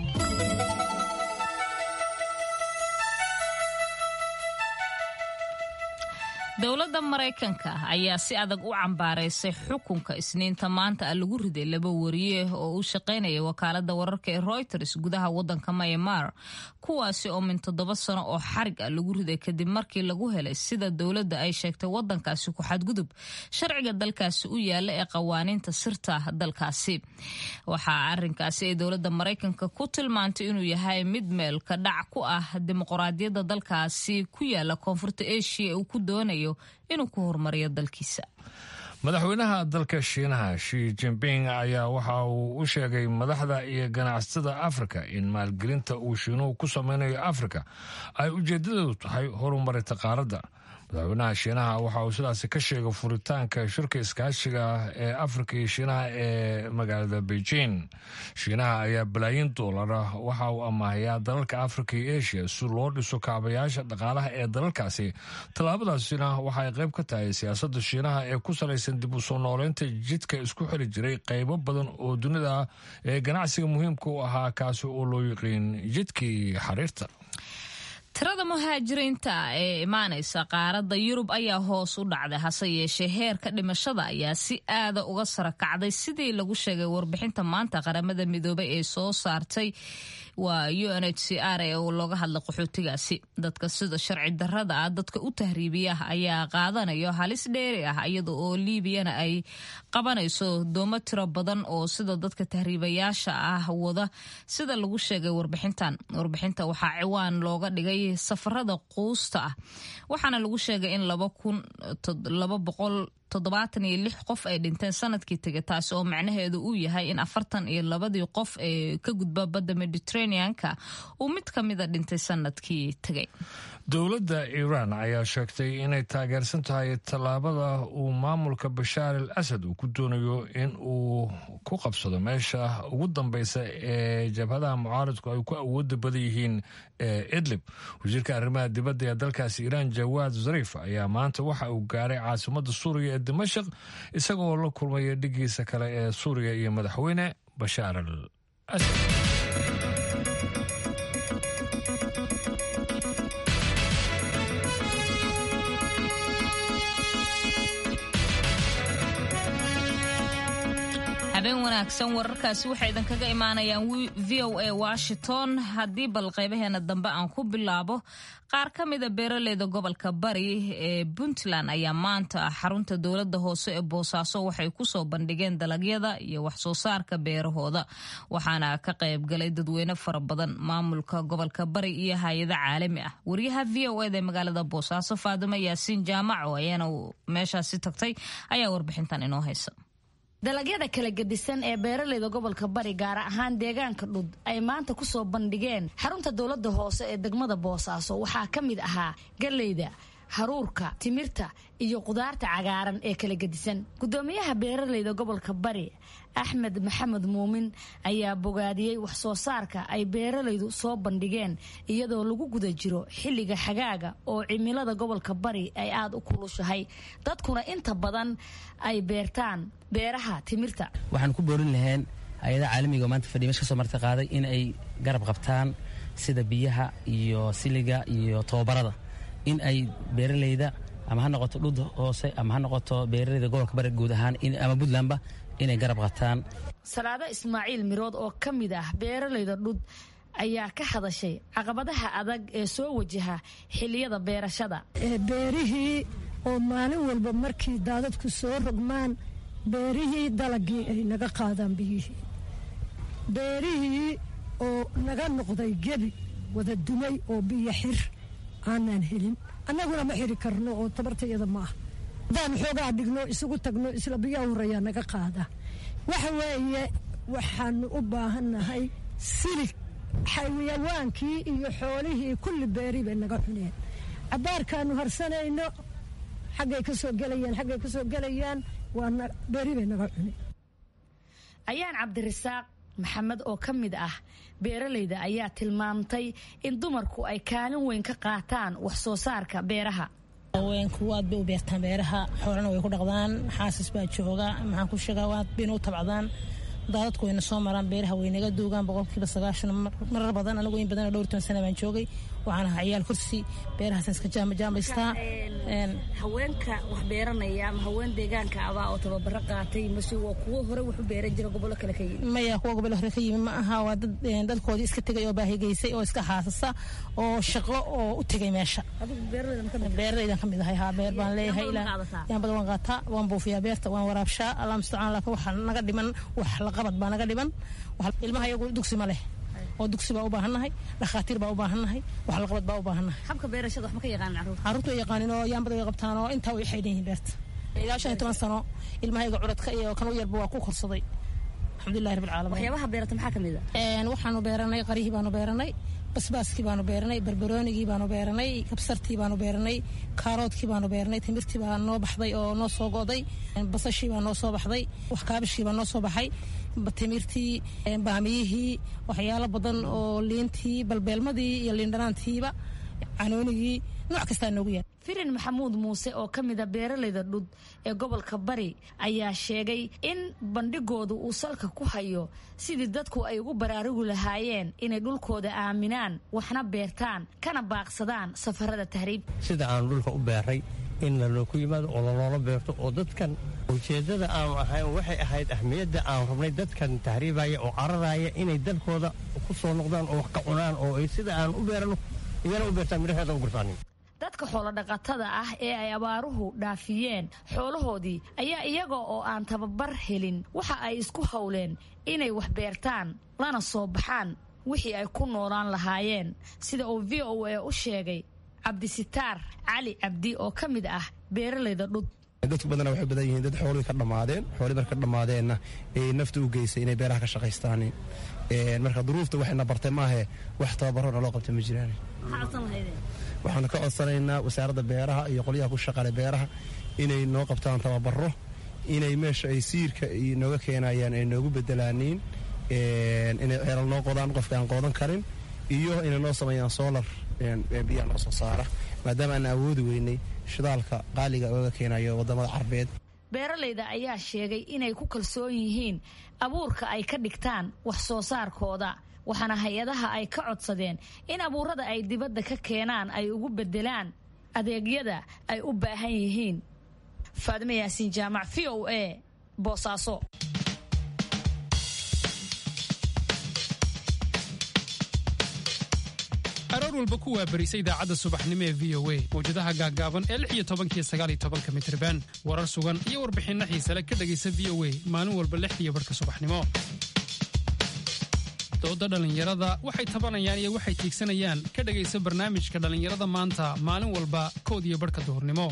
dowladda maraykanka ayaa si adag u cambaaraysay xukunka isniinta maanta a lagu riday laba wariye oo u shaqaynaya wakaalada wararka ee reuters gudaha wadanka myanmar kuwaasi oo min toddoba sano oo xarig ah lagu riday kadib markii lagu helay sida dowladda ay sheegtay wadankaasi ku xadgudub sharciga dalkaasi u yaala ee qawaaniinta sirta dalkaasi waxaa arinkaasi ay dowladda maraykanka ku tilmaantay inuu yahay mid meel ka dhac ku ah dimuqraadiyadda dalkaasi ku yaala koonfurta asia uu ku doonayo inuu ku horumariyo dalkiisa madaxweynaha dalka shiinaha shi jinping ayaa waxa uu u sheegay madaxda iyo ganacsatada afrika in maalgelinta uu shiinuhu ku sameynayo afrika ay ujeedadoodu tahay horumarinta qaaradda madaxweynaha shiinaha waxa uu sidaasi ka sheegay furitaanka shirka iskaashiga ee afrika iyo shiinaha ee magaalada beijing shiinaha ayaa balaayin doolara waxa uu amaahayaa dalalka afrika iyo asia si loo dhiso kaabayaasha dhaqaalaha ee dalalkaasi tallaabadaasina waxa ay qayb ka tahay siyaasadda shiinaha ee ku salaysan dib u soo nooleynta jidka isku xiri jiray qaybo badan oo dunida ah ee ganacsiga muhiimka u ahaa kaasi oo loo yiqiin jidkii xariirta tirada muhaajiriinta ee imaanaysa qaaradda yurub ayaa hoos u dhacday hase yeeshee heerka dhimashada ayaa si aada uga sara kacday sidii lagu sheegay warbixinta maanta qaramada midoobay ee soo saartay waa u n h c r ee looga hadlay qaxootigaasi dadka sida sharci darada ah dadka u tahriibiya ayaa qaadanayo halis dheeri ah iyada oo liibiyana ay qabanayso doomo tiro badan oo sida dadka tahriibayaasha ah wada sida lagu sheegay warbixintan warbixinta waxaa ciwaan looga dhigay safarada quusta ah waxaana lagu sheegay in laba boqol toddobaatan iyo lix qof ay dhinteen sanadkii tegay taasi oo macnaheedu uu yahay in afartan iyo labadii qof ee ka gudba badda mediterraneanka uu mid ka mida dhintay sanadkii tegay dowladda iiraan ayaa sheegtay inay taageersan tahay tallaabada uu maamulka bashaar al asad uu ku doonayo in uu ku qabsado meesha ugu dambeysa ee jabhadaha mucaaradku ay ku awooda badan yihiin ee idlib wasiirka arrimaha dibadda ee dalkaasi iiraan jawaad zariif ayaa maanta waxa uu gaaray caasimadda suuriya ee dimashaq isagoo la kulmaya dhigiisa kale ee suuriya iyo madaxweyne bashaar al asad habeen wanaagsan wararkaasi waxay idinkaga imaanayaan v o a washington haddii bal qaybaheena dambe aan ku bilaabo qaar ka mida beeraleyda gobolka bari ee puntland ayaa maanta xarunta dowladda hoose ee boosaaso waxay kusoo bandhigeen dalagyada iyo waxsoo saarka beerahooda waxaana ka qaybgalay dadweyne fara badan maamulka gobolka bari iyo hay-ado caalami ah wariyaha v o eda ee magaalada boosaaso faadimo yaasiin jaamaco ayaana meeshaasi tagtay ayaa warbixintan inoo haysa dalagyada kala gedisan ee beeraleyda gobolka bari gaar ahaan deegaanka dhud ay maanta ku soo bandhigeen xarunta dowladda hoose ee degmada boosaaso waxaa ka mid ahaa galeyda haruurka timirta iyo qudaarta cagaaran ee kala gedisan gudoomiyaha beeraleyda gobolka bari axmed maxamed muumin ayaa bogaadiyey wax soo saarka ay beeralaydu soo bandhigeen iyadoo lagu guda jiro xilliga xagaaga oo cimilada gobolka bari ay aada u kulushahay dadkuna inta badan ay beertaan beeraha timirta waxaan ku boorin lahayn hay-ada caalamiga oo maanta fadhiya mesh ka soo marti qaaday in ay garab qabtaan sida biyaha iyo siliga iyo tababarada in ay beeralayda ama ha noqoto dhud hoose ama ha noqoto beeralayda gobolka bari guud ahaan ama puntlandba inay garab qabtaan salaado ismaaciil mirood oo ka mid ah beeralayda dhud ayaa ka hadashay caqabadaha adag ee soo wajaha xiliyada beerashada beerihii oo maalin walba markii daadadku soo rogmaan beerihii dalagii ay naga qaadaan biyihii beerihii oo naga noqday gebi wada dumay oo biyo xir aanaan helin annaguna ma xiri karno oo tabartayada ma ah haddaan xoogaa dhigno isugu tagno isla biyaa horeeyaa naga qaada waxa weeye waxaanu u baahannahay silig xayawaankii iyo xoolihii kulli beeri bay naga cuneen cabbaarkaanu harsanayno xaggay ka soo gelayaan xaggay ka soo gelayaan waa beeri bay naga cuneen ayaan cabdirasaaq maxamed oo ka mid ah beeralayda ayaa tilmaamtay in dumarku ay kaalin weyn ka qaataan wax soo saarka beeraha haweenku aad bay u beertaan beeraha xoolana way ku dhaqdaan xaasis baa jooga maxaan ku sheegaa aad bayna u tabcdaan daadadku wayna soo maraan beeraha way naga duugaan boqolkiiba sagaashan marar badan anigu in badan dhowr toban sana baan joogay waxaan ahaa ciyaal kursi beerahaasaan iska jaamajaamaystaa haweenka wax beeranaya ama haween deegaanka abaa oo tababaro qaatay mase waa kuwo hore wax u beeran jira gobollo kale ka yimi maya kuwa gobollo hore ka yimi ma aha waa dad dadkoodii iska tegay oo baahigaysay oo iska haasasa oo shaqo oo u tegay meesha beeralaydan ka mid ahay haa beer baan leeyahay yaan badan waan qaataa waan buufiyaa beerta waan waraabshaa allah mustacaan laakiin waxa naga dhiman wax laqabad baa naga dhiman ilmaha iyagu dugsi ma leh oo dugsi baa u baahannahay dhakhaatiir baa u baahannahay wax laqabad baa u baahannahay habka beerashada wax ma ka yaqaanin carruur carruurtu way yaqaanin oo yaanbada way qabtaan oo intaa way xaydhan yihiin beerta ilaa shan iyo toban sano ilmahayga curadka iyo kan u yarba waa ku korsaday alxamdulillahi rabbil caalamiin waxyaabaha beerata maxaa ka mid ah waxaanu beeranay qarihii baanu beeranay basbaaskii baanu beeranay barbaroonigii baanu beeranay kabsartii baanu beeranay kaaroodkii baanu beeranay timirtii baa noo baxday oo noo soo go'day basashii baa noo soo baxday wax kaabishkii baa noo soo baxay timirtii baamiyihii waxyaalo badan oo liintii balbeelmadii iyo liindhanaantiiba canoonigii nooc kastaa noogu yaal firin maxamuud muuse oo ka mida beeralayda dhud ee gobolka bari ayaa sheegay in bandhigoodu uu salka ku hayo sidii dadku ay ugu baraarugi lahaayeen inay dhulkooda aaminaan waxna beertaan kana baaqsadaan safarada tahriib sida aanu dhulka u beeray in lalooku yimaado oo laloola beerto oo dadkan ujeeddada aanu ahayn waxay ahayd ahmiyadda aanu rabnay dadkan tahriibaya oo cararaya inay dalkooda ku soo noqdaan oo wax ka cunaan oo ay sida aanu u beerano iyana u beertaan midhaheeda u gurtaanin dadka xoolodhaqatada ah ee ay abaaruhu dhaafiyeen xoolahoodii ayaa iyaga oo aan tababar helin waxa ay isku howleen inay wax beertaan lana soo baxaan wixii ay ku noolaan lahaayeen sida uu v o a u sheegay cabdisitaar cali cabdi oo ka mid ah beeralayda dhud dadku badana waxay badan yihiin dad xoolihii ka dhammaadeen xoolihii marka dhammaadeenna ee nafta u geysay inay beeraha ka shaqaystaan marka duruufta waxayna bartay maahe wax tababarona loo qabta ma jiraan waxaanu ka codsanaynaa wasaaradda beeraha iyo qolyaha ku shaqale beeraha inay noo qabtaan tababaro inay meesha ay siirka nooga keenayaan ay noogu bedelaaniin inay ceelal noo qodaan qofka aan qoodan karin iyo inay noo sameeyaan soolar biyaha noo soo saara maadaama aan awoodi weynay shidaalka qaaliga ooga keenayo wadamada carbeed beeralayda ayaa sheegay inay ku kalsoon yihiin abuurka ay ka dhigtaan wax soo saarkooda waxaana hay-adaha ay ka codsadeen in abuurada ay dibadda ka keenaan ay ugu beddelaan adeegyada ay u baahan yihiin faadime yaasiin jaamac v o a boosaaso aroor walba ku waabarisa idaacadda subaxnimo ee v o a mawjadaha gaaggaaban ee lix iyo tobankiyo sagaal iyo tobanka mitriban warar sugan iyo warbixinno xiisale ka dhegaysa v o a maalin walba lix iyo barhka subaxnimo dooda dhallinyarada waxay tabanayaan iyo waxay tiigsanayaan ka dhegaysa barnaamijka dhallinyarada maanta maalin walba kood iyo barhka duhurnimo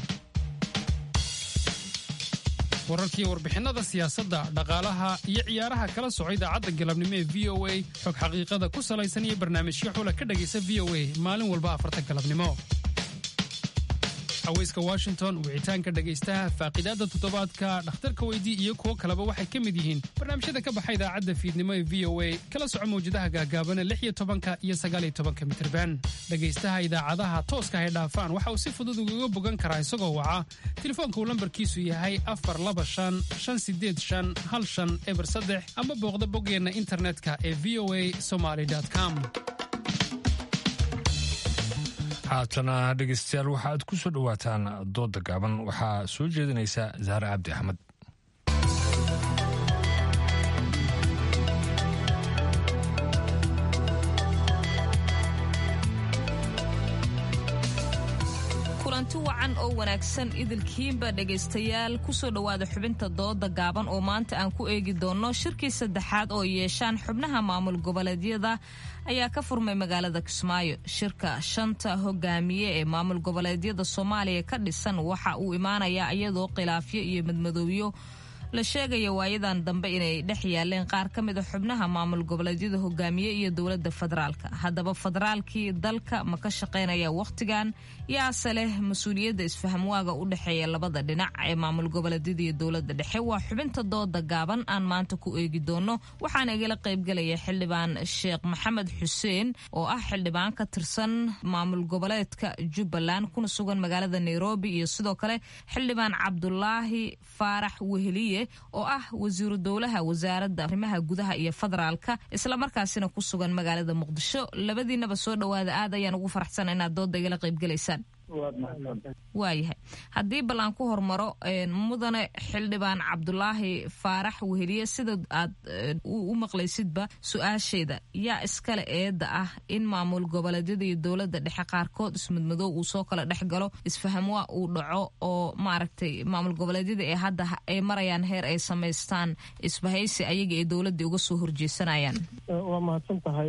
wararkiiyo warbixinnada siyaasadda dhaqaalaha iyo ciyaaraha kala soco idaacadda galabnimo ee v o a xog xaqiiqada ku salaysan iyo barnaamijyo xula ka dhegaysa v o a maalin walba afarta galabnimo haweyska washington wicitaanka dhegaystaha faaqidaadda toddobaadka dhakhtarka weydii iyo kuwo kaleba waxay ka mid yihiin barnaamijyada ka baxa idaacadda fiidnimo ee v o a kala soco mawjadaha gaagaabana lix iyo tobanka iyo sagaal iyo tobanka mitirban dhegaystaha idaacadaha tooska hay dhaafaan waxa uu si fudud ugaga bogan karaa isagoo waca telefoonka uu lambarkiisu yahay afar laba shan shan sideed shan hal shan eber saddex ama booqda boggeenna internetka ee v o a somaly com haatana dhegaystayaal waxaaad ku soo dhowaataan dooda gaaban waxaa soo jeedinaysa zahra cabdi axmed kulanti wacan oo wanaagsan idilkiinba dhegaystayaal kusoo dhowaada xubinta dooda gaaban oo maanta aan ku eegi doonno shirkii saddexaad oo yeeshaan xubnaha maamul goboleedyada ayaa ka furmay magaalada kismaayo shirka shanta hogaamiye ee maamul goboleedyada soomaaliya ka dhisan waxa uu imaanayaa iyadoo khilaafyo iyo madmadowyo la sheegaya waayadan dambe inay dhex yaaleen qaar ka mid a xubnaha maamul goboleedyada hogaamiye iyo dowladda federaalka haddaba federaalkii dalka ma ka shaqaynaya wakhtigan yaase leh mas-uuliyadda isfahamwaaga u dhexeeya labada dhinac ee maamul goboleedyada iyo dowladda dhexe waa xubinta dooda gaaban aan maanta ku eegi doono waxaana igala qaybgelaya xildhibaan sheekh maxamed xuseen oo ah xildhibaan ka tirsan maamul goboleedka jubbaland kuna sugan magaalada nairobi iyo sidoo kale xildhibaan cabdulaahi faarax weheliye oo ah wasiiru dowlaha wasaaradda arrimaha gudaha iyo federaalka islamarkaasina ku sugan magaalada muqdisho labadiinaba soo dhowaada aad ayaan ugu faraxsan inaad dooda igala qaybgelaysaan waayahay haddii bal aan ku hormaro mudane xildhibaan cabdulaahi faarax weheliye sida aad u maqlaysidba su-aasheeda yaa iskale eedda ah in maamul goboleedyada iyo dowladda dhexe qaarkood ismidmadoow uu soo kala dhex galo isfahamwaa uu dhaco oo maaragtay maamul goboleedyada ee hadda ay marayaan heer ay samaystaan isbahaysi ayaga ee dowladda uga soo horjeesanayaan waa mahadsan tahay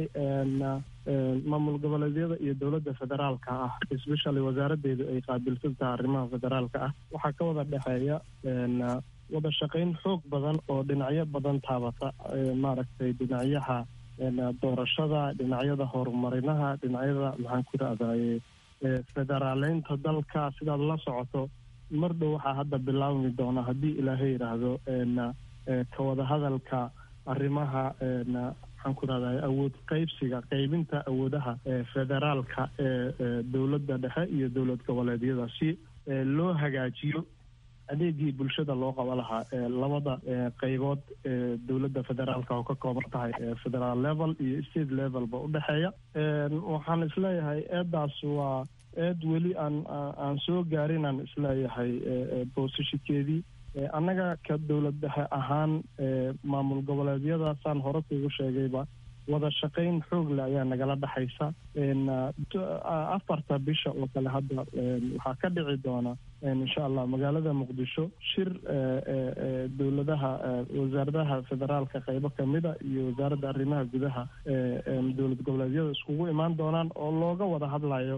maamul goboleedyada iyo dowladda federaalka ah especially wasaaradeedu ay qaabilsan tahay arrimaha federaalka ah waxaa ka wada dhexeeya wada shaqayn xoog badan oo dhinacyo badan taabata maaragtay dhinacyaha doorashada dhinacyada horumarinaha dhinacyada maxaan ku rahdaye federaaleynta dalka sidaad la socoto mar dhow waxaa hadda bilaabmi doona haddii ilaahay yidhaahdo ka wada hadalka arrimaha maxaan ku rahdaye awood qaybsiga qaybinta awoodaha federaalka ee dowladda dhexe iyo dowlad goboleedyada si loo hagaajiyo adeegii bulshada loo qaba lahaa labada qaybood ee dowladda federaalka oo ka kooban tahay federal level iyo state levelba udhexeeya waxaan isleeyahay eedaas waa eed weli aan aan soo gaarin aan isleeyahay boosashikeedii annaga ka dowlad dhexe ahaan maamul goboleedyadaasaan hore kugu sheegayba wada shaqayn xoog leh ayaa nagala dhexaysa afarta bisha oo kale hadda waxaa ka dhici doona insha allah magaalada muqdisho shir dowladaha wasaaradaha federaalka qaybo kamida iyo wasaaradda arrimaha gudaha dowlad goboleedyada iskugu imaan doonaan oo looga wada hadlayo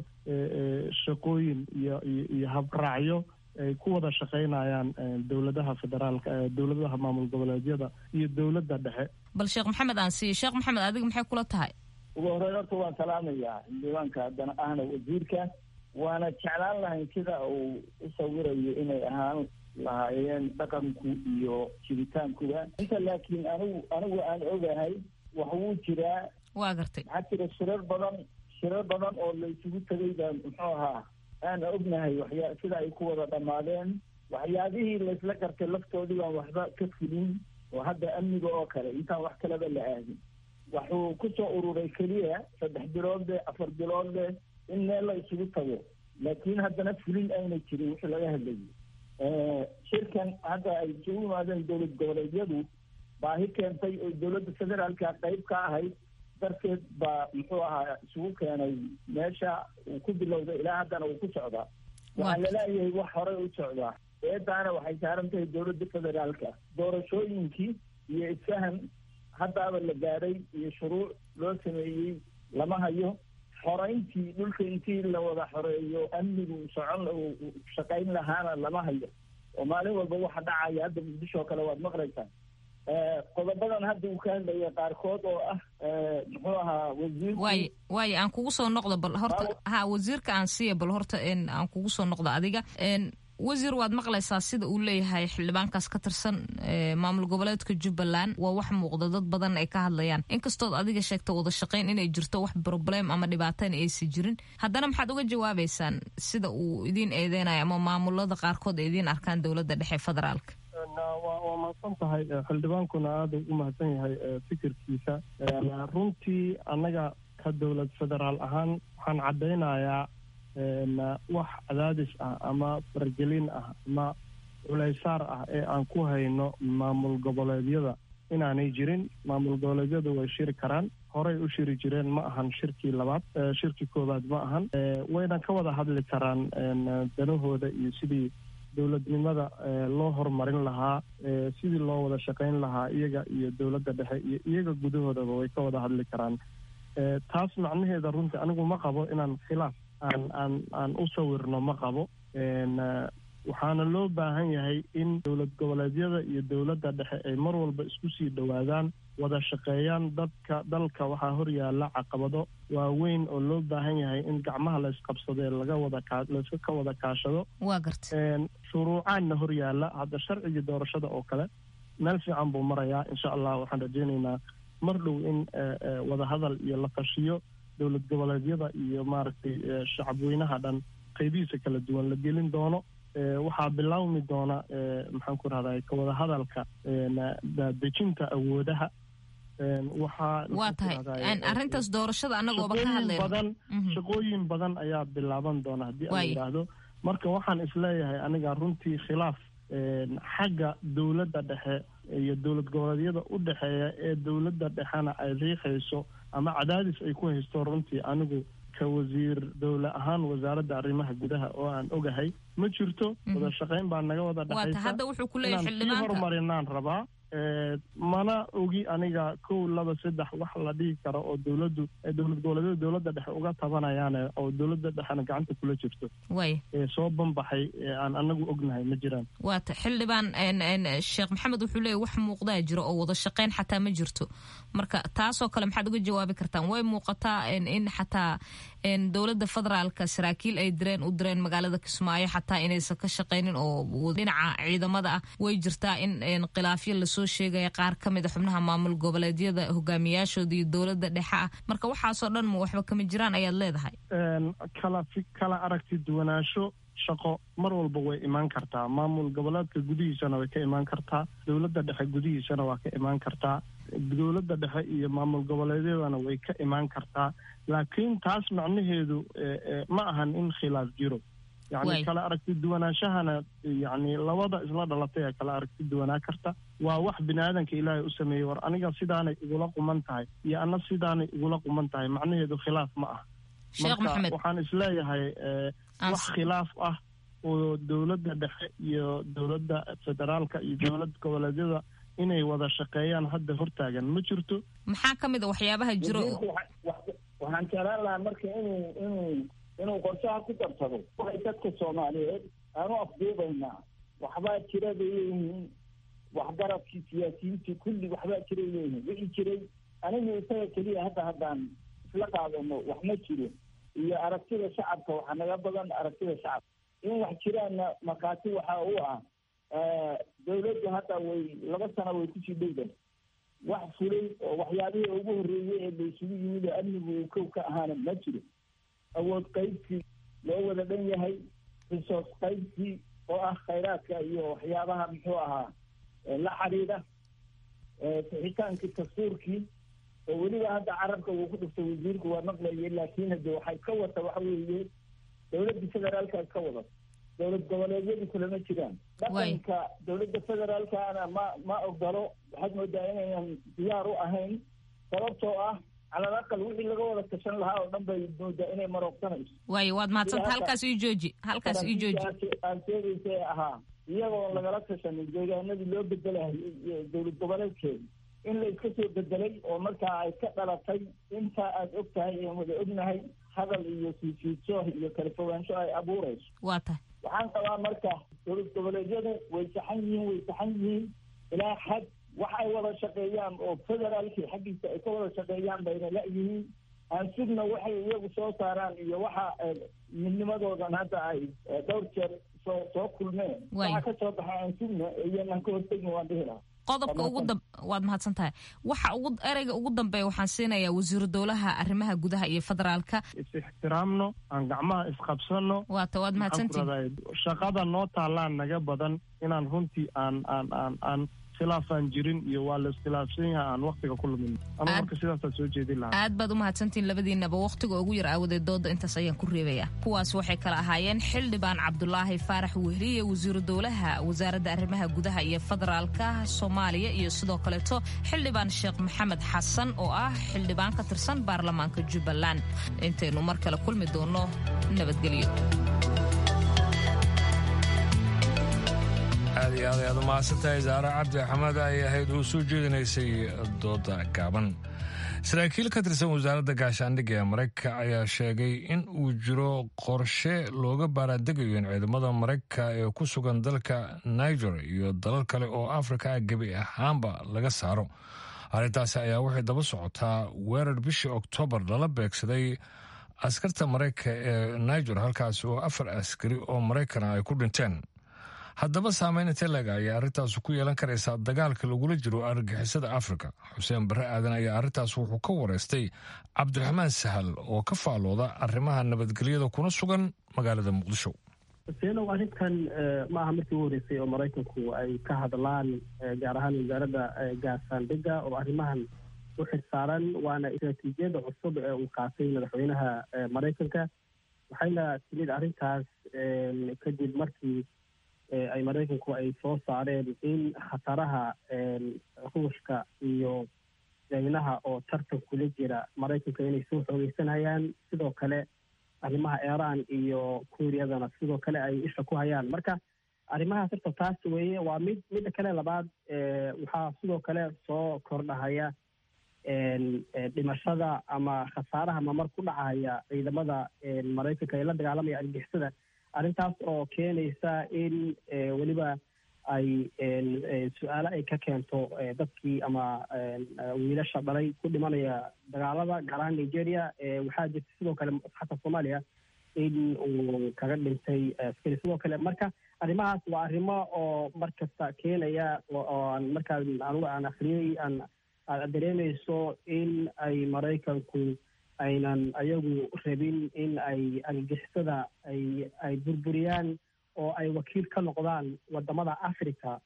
shaqooyin iyo iyo habraacyo ay ku wada shaqaynayaan dowladaha federaalka dowladaha maamul goboleedyada iyo dowladda dhexe bal sheekh maxamed aan siiye sheekh maxamed adiga maxay kula tahay ugu horreyn horta waan salaamayaa xildhibaanka haddana ahna wasiirka waana jeclaan lahayn sida uu u sawirayo inay ahaan lahaayeen dhaqanku iyo jiritaankuba inta laakiin anigu anigu aan ogahay wax wuu jiraa waa gartay maxaa jira shirar badan shirar badan oo la isugu tegay baa muxuu ahaa aan ognahay waxyaa sida ay ku wada dhammaadeen waxyaabihii laysla gartay laftoodii baan waxba ka fulin oo hadda amniga oo kale intaan wax kaleba la aadin wuxuu ku soo ururay keliya saddex bilood leh afar bilood leh in meel la isugu tago laakiin haddana fulin ayna jirin wixii laga hadlayay shirkan hadda ay isugu yimaadeen dowlad goboleedyadu baahi keentay oo dowladda federaalka qayb ka ahayd darteed baa muxuu ahaa isugu keenay meesha uu ku bilowday ilaa haddana uu ku socdaa waxaa laleeyahay wax horey u socdaa eedaana waxay saaran tahay dowladda federaalka doorashooyinkii iyo isfahan haddaaba la gaadhay iyo shuruuc loo sameeyey lama hayo xoreyntii dhulka intii la wada xoreeyo amnigu socon shaqayn lahaana lama hayo oo maalin walba waxa dhacaya hadda muqdisho oo kale waad maqlaysaa qodobadan hadda uu ka hadlaya qaarkood oo ah muxuu ahaa wasiirku waay waay aan kugu soo noqdo bal horta ha wasiirka aan siiya bal horta aan kugu soo noqdo adiga wasiir waad maqlaysaa sida uu leeyahay xildhibaankaas ka tirsan maamul goboleedka jubbaland waa wax muuqda dad badan ay ka hadlayaan inkastood adiga sheegta wada shaqayn inay jirto wax problem ama dhibaatana aysan jirin haddana maxaad uga jawaabaysaan sida uu idiin eedeynayo ama maamulada qaarkood ay idiin arkaan dowladda dhexe federaalka waa mahadsan tahay xildhibaankuna aada u mahadsan yahay fikirkiisa runtii annaga ka dowlad federaal ahaan waxaan caddaynayaa wax cadaadis ah ama fargelin ah ama culaysaar ah ee aan ku hayno maamul goboleedyada inaanay jirin maamul goboleedyadu way shiri karaan horey u shiri jireen ma ahan shirkii labaad shirkii koowaad ma ahan wayna ka wada hadli karaan danahooda iyo sidii dowladnimada loo horumarin lahaa sidii loo wada shaqayn lahaa iyaga iyo dowladda dhexe iyo iyaga gudahoodaba way ka wada hadli karaan taas macnaheeda runtii anigu ma qabo inaan khilaaf aan aan aan u sawirno ma qabo waxaana loo baahan yahay in dowlad goboleedyada iyo dowladda dhexe ay mar walba isku sii dhowaadaan wada shaqeeyaan dadka dalka waxaa horyaala caqabado waaweyn oo loo baahan yahay in gacmaha la isqabsadee laga wada layska ka wada kaashado waa garta shuruucaanna horyaala hadda sharcigii doorashada oo kale meel fiican buu marayaa insha allah waxaan rajaynaynaa mar dhow in wadahadal iyo la tashiyo dowlad goboleedyada iyo maaragtay shacabweynaha dhan qaybihiisa kala duwan la gelin doono waxaa bilaawmi doona maxaan ku rahday ka wada hadalka dejinta awoodaha waxaa waa tahay arrintaas doorashada annagooba ka hadlayno badan shaqooyin badan ayaa bilaaban doona haddii aan yidhaahdo marka waxaan isleeyahay aniga runtii khilaaf xagga dowladda dhexe iyo dowlad goboleedyada u dhexeeya ee dowladda dhexena ay riixayso ama cadaadis ay ku haysto runtii anigu ka wasiir dowle ahaan wasaaradda arrimaha gudaha oo aan ogahay ma jirto wada shaqayn baa naga wada dhexaysa inaan sii horumarinaan rabaa mana ogi aniga kow laba saddex wax la dhihi karo oo dowladdu dowlad goboleedyada dowladda dhexe uga tabanayaan oo dowladda dhexena gacanta kula jirto ee soo banbaxay aan anagu ognahay ma jiraan waata xildhibaan sheekh maxamed wuxuu leeyahy wax muuqdaa jiro oo wada shaqayn xataa ma jirto marka taasoo kale maxaad uga jawaabi kartaan way muuqataa in xataa dowladda federaalka saraakiil ay direen u direen magaalada kismaayo xataa inaysan ka shaqaynin oo dhinaca ciidamada ah way jirtaa in khilaafyo lasoo sheegaya qaar ka mid a xubnaha maamul goboleedyada hogaamiyaashooda iyo dowladda dhexe ah marka waxaasoo dhan ma waxba kama jiraan ayaad leedahay kala kala aragti duwanaansho shaqo mar walba way imaan kartaa maamul goboleedka gudihiisana way ka imaan kartaa dowladda dhexe gudihiisana waa ka imaan kartaa dowladda dhexe iyo maamul goboleedyadana way ka imaan kartaa laakiin taas macnaheedu ma ahan in khilaaf jiro yacni kala aragti duwanaanshahana yacni labada isla dhalatay ee kala aragti duwanaa karta waa wax bini aadanka ilaahay u sameeyey war aniga sidaanay igula quman tahay iyo anna sidaanay igula quman tahay macnaheedu khilaaf ma ah marka waxaan isleeyahay wax khilaaf ah oo dowladda dhexe iyo dowladda federaalka iyo dowlad goboleedyada inay wada shaqeeyaan hadda hortaagan ma jirto maxaa ka mid a waxyaabaha jiro waxaan jeclaan lahaa marka inuu inuu inuu qorshaha ku darsado waxay dadka soomaaliyeed aanu afduubaynaa waxbaa jira bay leeyihiin waxgaradkii siyaasiyiintii kulli waxbaa jiray leeyihiin wixii jiray anigu isaga keliya hadda haddaan isla qaadano wax ma jiro iyo aragtida shacabka waxaa naga badan aragtida shacabka in wax jiraanna markhaati waxa u ah dawladdu hadda way laba sano way kusii dhowdahay wax fulay oo waxyaabihii ugu horreeyey ee la isugu yimid oo amnigu uu kow ka ahaana ma jiro awood qaybsi loo wada dhan yahay risoos qaybsi oo ah khayraadka iyo waxyaabaha muxuu ahaa la xidhiidha sixitaankii dastuurkii oo weliba hadda carabka uu ku dhuftay wasiirku waa maqlayay laakiin hade waxay ka wata waxa weeye dowladda federaalka ka wada dowlad goboleedyadu kulama jiraan dhaqanka dowladda federaalkana ma ma ogolo waxaad moodaa inaynan diyaar u ahayn sababtoo ah cala alaqal wixii laga wada tashan lahaa oo dhan bay moodaa inay maroogsanayso waayo waad mahadsanta halkaas ii jooji halkaas ii jooji aan sheegaysa ee ahaa iyagoo lagala tashanin deegaanadii loo bedelahayay dowlad goboleedkeeda in la iska soo bedelay oo markaa ay ka dhalatay intaa aada og tahay aan wada ognahay hadal iyo siisiidso iyo kala fogaansho ay abuurayso waa tahay waxaan qabaa marka dowlad goboleedyadu way saxan yihiin way saxan yihiin ilaa xad wax ay wada shaqeeyaan oo federaalkii xaggiisa ay ka wada shaqeeyaan bayna la-yihiin aan sugna waxay iyagu soo saaraan iyo waxa midnimadoodan hadda ay dhowr jeer soo soo kulmeen waxa ka soo baxa aan sugna iyanan ka hortegin waan dhihi lahaa qodobka ugu dam waad mahadsan tahay waxa ugu ereyga ugu dambeeya waxaan siinayaa wasiiru dowlaha arrimaha gudaha iyo federaalka is-ixtiraamno aan gacmaha isqabsano waata waad mahadsantihin shaqada noo taallaan naga badan inaan runtii aan aan aan aan khilaafaan jirin iyo waa la iskhilaafsan yahay aan waktiga ku lumin ama marka sidaasaa soo jeedin lahaa aad baad u mahadsantihin labadiinaba wakhtiga ugu yar aawadeed dooda intaas ayaan ku reebaya kuwaas waxay kala ahaayeen xildhibaan cabdulaahi faarax wehriye wasiiru dowlaha wasaaradda arrimaha gudaha iyo federaalka soomaaliya iyo sidoo kaleeto xildhibaan sheekh maxamed xasan oo ah xildhibaan ka tirsan baarlamaanka jubbaland intaynu mar kale kulmi doono nabadgelyo aad iyo aad ayaad u mahadsantahay saare cabdi axmed ay ahayd uu soo jeedinaysay dooda gaaban saraakiil ka tirsan wasaaradda gaashaandhigga ee maraykanka ayaa sheegay in uu jiro qorshe looga baaraandegayo in ciidamada maraykanka ee ku sugan dalka niger iyo dalal kale oo afrika ah gebi ahaanba laga saaro arrintaasi ayaa waxay daba socotaa weerar bishii oktoobar lala beegsaday askarta maraykanka ee niger halkaasi oo afar askari oo maraykana ay ku dhinteen haddaba saameyn intee lega ayaa arrintaas ku yeelan karaysaa dagaalka lagula jiro argagixisada afrika xuseen barre aadan ayaa arrintaas wuxuu ka wareystay cabdiraxmaan sahal oo ka faalooda arrimaha nabadgelyada kuna sugan magaalada muqdisho seenow arrintan ma aha markii ugu horreysay oo maraykanku ay ka hadlaan gaar ahaan wasaaradda gaashaandhigga oo arrimahan u xirsaaran waana istaraatiijiyadda cusub ee uu qaatay madaxweynaha maraykanka waxayna timid arrintaas kadib markii ay maraykanku ay soo saareen in khataraha ruushka iyo daynaha oo tartan kula jira maraykanka inay soo xoogeysanayaan sidoo kale arrimaha iiraan iyo kuuriyadana sidoo kale ay isha ku hayaan marka arrimahaas horta taas weeye waa mid midda kale labaad waxaa sidoo kale soo kordhahaya dhimashada ama khasaaraha mamar ku dhacaya ciidamada maraykanka ee la dagaalamaya argixisada arrintaas oo keenaysa in weliba ay su-aalo ay ka keento dadkii ama wiilasha dhalay ku dhimanaya dagaalada gaar ahaan nigeria waxaa jirta sidoo kale xataa soomaaliya in uu kaga dhintay askari sidoo kale marka arrimahaas waa arrimo oo mar kasta keenaya oo markaa anugu aan akriyey aan aad dareemayso in ay maraykanku aynan ayagu rabin in ay argixisada ay ay burburiyaan oo ay wakiil ka noqdaan wadamada africa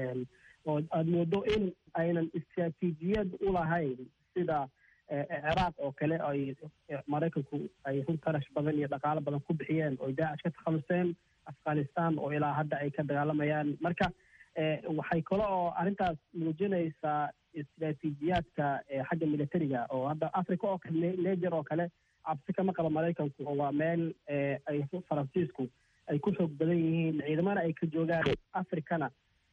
oo aada moodo in aynan istraatiijiyad u lahayn sida ciraaq oo kale ay maraykanku ay run tarash badan iyo dhaqaalo badan ku bixiyeen oo daacish ka takhaluseen afghanistan oo ilaa hadda ay ka dagaalamayaan marka waxay kale oo arrintaas muujinaysaa istraatiijiyaadka xagga militariga oo hadda africa oo kale neger oo kale cabsi kama qaba maraykanku oo waa meel ay faransiisku ay ku xoog badan yihiin ciidamana ay ka joogaan africana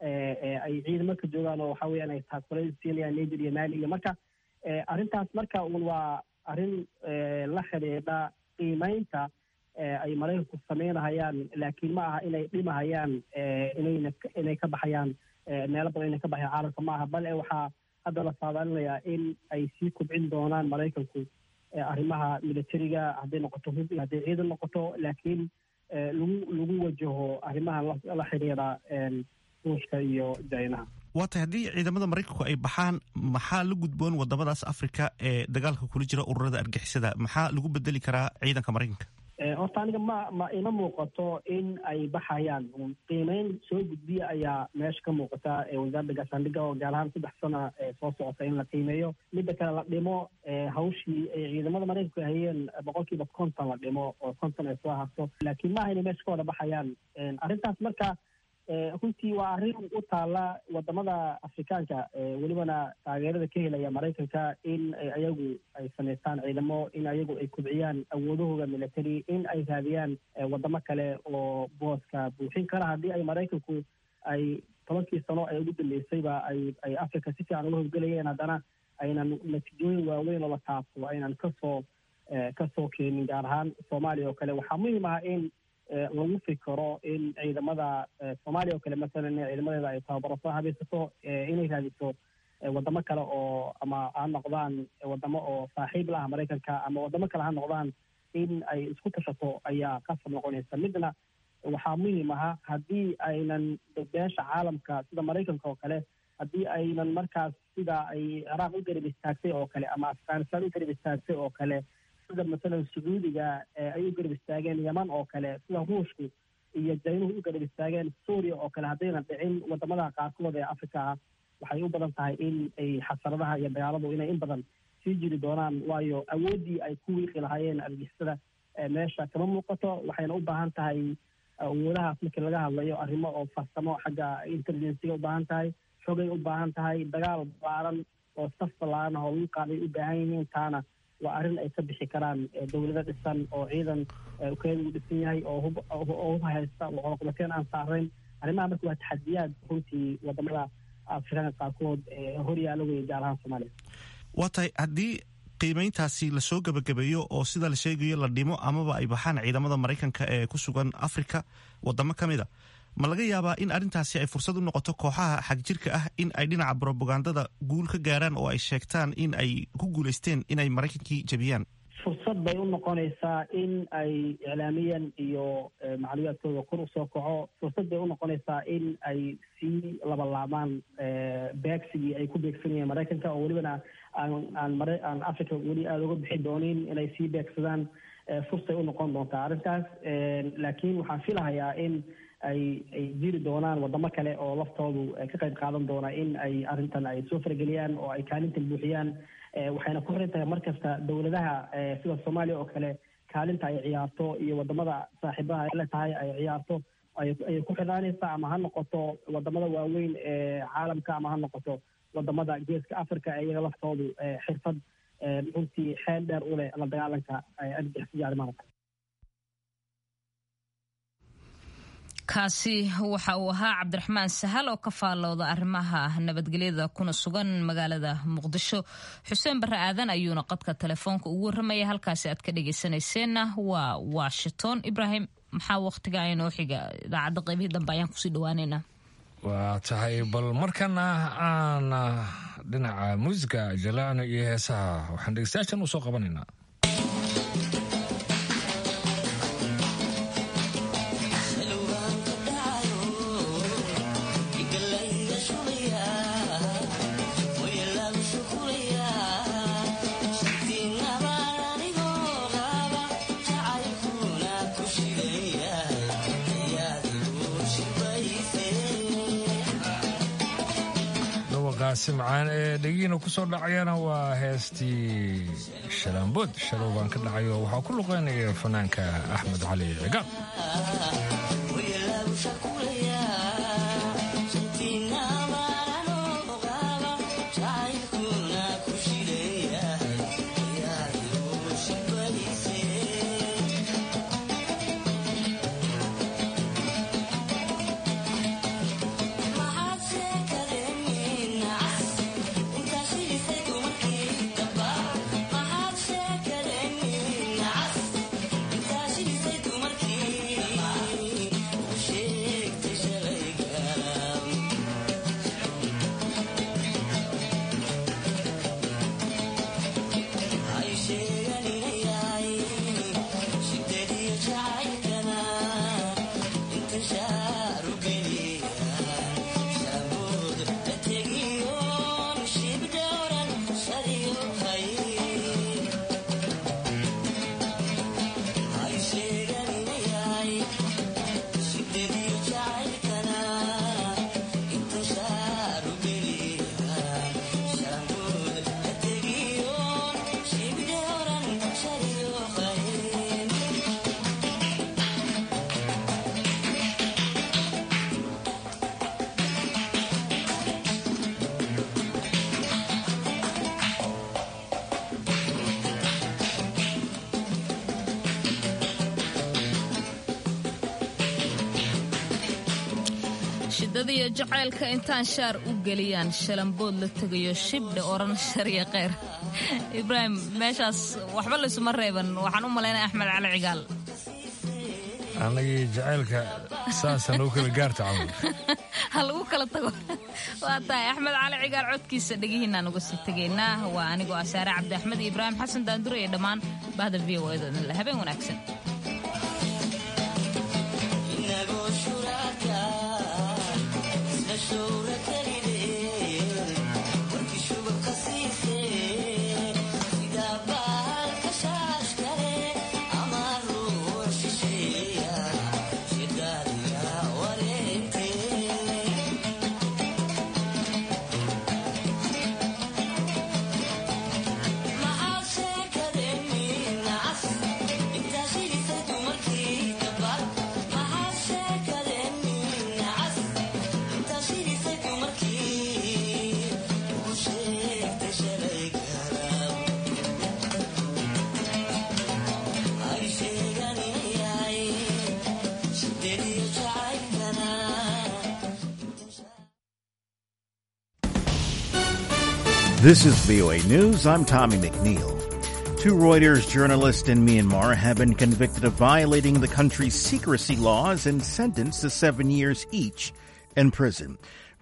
ay ciidamo ka joogaan oo waxa weeyaan ay taakule siinayaan neger iyo mali iyo marka arrintaas marka un waa arrin la xidhiidha qiimeynta ay maraykanku sameynahayaan laakiin ma aha inay dhimahayaan inayna inay ka baxayaan meelo badan inay ka baxayaan caalamka ma aha bal waxaa hadda la saadaalinayaa in ay sii kobcin doonaan maraykanku arrimaha militariga hadday noqoto hub iyo hadday ciidan noqoto laakiin lagu lagu wajaho arrimaha la xidhiidha ruushka iyo jaynaha waa tahay haddii ciidamada maraykanku ay baxaan maxaa la gudboon wadamadaas afrika ee dagaalka kula jira ururada argixisada maxaa lagu bedeli karaa ciidanka maraykanka horta aniga ma ma ima muuqato in ay baxayaan qiimeyn soo gudbiya ayaa meesha ka muuqata wasaaradda gaashaandhigga oo gaar ahaan saddex sana soo socota in la qiimeeyo midda kale la dhimo hawshii ay ciidamada maraykanku hayeen boqol kiiba konton la dhimo oo konton ay soo harto laakiin maaha inay meesha ka wada baxayaan arrintaas marka runtii waa arrin u taala wadamada afrikaanka welibana taageerada ka helaya maraykanka in ayagu ay samaystaan ciidamo in ayagu ay kubciyaan awoodahooda military in ay raadiyaan wadamo kale oo booska buuxin kara haddii ay maraykanku ay tobankii sano ee ugu dambeysayba ay ay africa si fiican uga howlgelayeen haddana aynan natiijooyin waaweyn oo la taabto aynan kasoo kasoo keenin gaar ahaan soomaaliya oo kale waxaa muhiim ah in lagu fikiro in ciidamada soomaaliya oo kale masalan ciidamadeeda ay tababaro soo habaysato inay raadiso wadamo kale oo ama ha noqdaan wadamo oo saaxiib la ah maraykanka ama wadamo kale ha noqdaan in ay isku tashato ayaa qasab noqonaysa midna waxaa muhiim aha haddii aynan beesha caalamka sida maraykanka oo kale haddii aynan markaas sida ay ciraaq u garab istaagtay oo kale ama afghanistan u garab istaagtay oo kale sida masalan sacuudiga ay u garab istaageen yaman oo kale sida ruushku iyo jaynuhu u garab istaageen suuriya oo kale haddaynan dhicin wadamada qaarkood ee africa ah waxay u badan tahay in ay xasaradaha iyo dagaaladu inay in badan sii jiri doonaan waayo awooddii ay ku wiiqi lahaayeen argixisada meesha kama muuqato waxayna u baahan tahay awoodahaas markii laga hadlayo arrimo oo farsamo xagga intelligenciga u baahan tahay xogay u baahan tahay dagaal ballaaran oo saf ballaaran ah oo lagu qaaday u baahan yihiin taana waa arrin ay ka bixi karaan dowlado dhisan oo ciidan keeda u dhisan yahay oo hub oo hub haysta oo coloqobateen aan saarayn arrimaha marka waa taxadiyaad runtii wadamada afrikaanka qaarkood horyaala weeye gaar ahaan soomaaliya waa tahay haddii qiimayntaasi lasoo gebagabeeyo oo sida la sheegayo la dhimo amaba ay baxaan ciidamada maraykanka ee ku sugan afrika wadamo ka mid a ma laga yaabaa in arrintaasi ay fursad u noqoto kooxaha xagjirka ah in ay dhinaca brobagandada guul ka gaaraan oo ay sheegtaan in ay ku guulaysteen inay maraykankii jebiyaan fursad bay u noqonaysaa in ay iclaamiyan iyo macluumaadkooda kor usoo kaco fursad bay u noqonaysaa in ay sii labalaabaan beegsigii ay ku beegsanayeen maraykanka oo welibana aan aan mare aan africa weli aada uga bixi doonin inay sii beegsadaan fursay u noqon doontaa arrintaas laakiin waxaan filahayaa in ay ay jiri doonaan wadamo kale oo laftoodu ka qayb qaadan doona in ay arrintan ay soo farageliyaan oo ay kaalintan buuxiyaan waxayna ku xiran tahay markasta dowladaha sida soomaaliya oo kale kaalinta ay ciyaarto iyo wadamada saaxiibaha ay la tahay ay ciyaarto ayay ku xidhaanaysaa ama ha noqoto wadamada waaweyn ee caalamka ama ha noqoto wadamada geeska africa iyaga laftoodu xirfad runtii xeel dheer u leh la dagaalanka argixisada arrimaha kaasi waxa uu ahaa cabdiraxmaan sahal oo ka faallooda arrimaha nabadgelyada kuna sugan magaalada muqdisho xuseen barre aadan ayuuna qadka telefoonka ugu warramaya halkaasi aad ka dhegaysanayseena waa washington ibraahim maxaa wakhtiga inoo xiga idaacadda qaybihii dambe ayaan kusii dhawaaneynaa waa tahay bal markana aan dhinaca muusiga jalaacno iyo heesaha waxaan dhegeystayaashan u soo qabanaynaa simcaan ee dhegiina ku soo dhacayana waa heestii shalaambood shalow baan ka dhacayo waxaa ku luqeynaya fanaanka axmed cali cigaal shidadiyo jacaylka intaan shaar u geliyaan shalambood la tegayo shibdhe oran shariya kheyr ibraahim meeshaas waxba laysuma reeban waxaan u malaynaya axmed cali cigaal anagii jacaylka saasa noo kala gaarta camal ha lagu kala tago waa tahay axmed cali cigaal codkiisa dhegihiinaan uga sii tegaynaa waa anigoo asaare cabdi axmed iyo ibraahim xasan daandure iyo dhammaan bahda v o edo idinle habeen wanaagsan Maxaa sheekadeenina cas intaa shidisa This is VOA News. I'm Tommy McNeil. Two Reuters journalists in Myanmar have been convicted of violating the country's secrecy laws and sentenced to seven years each in prison.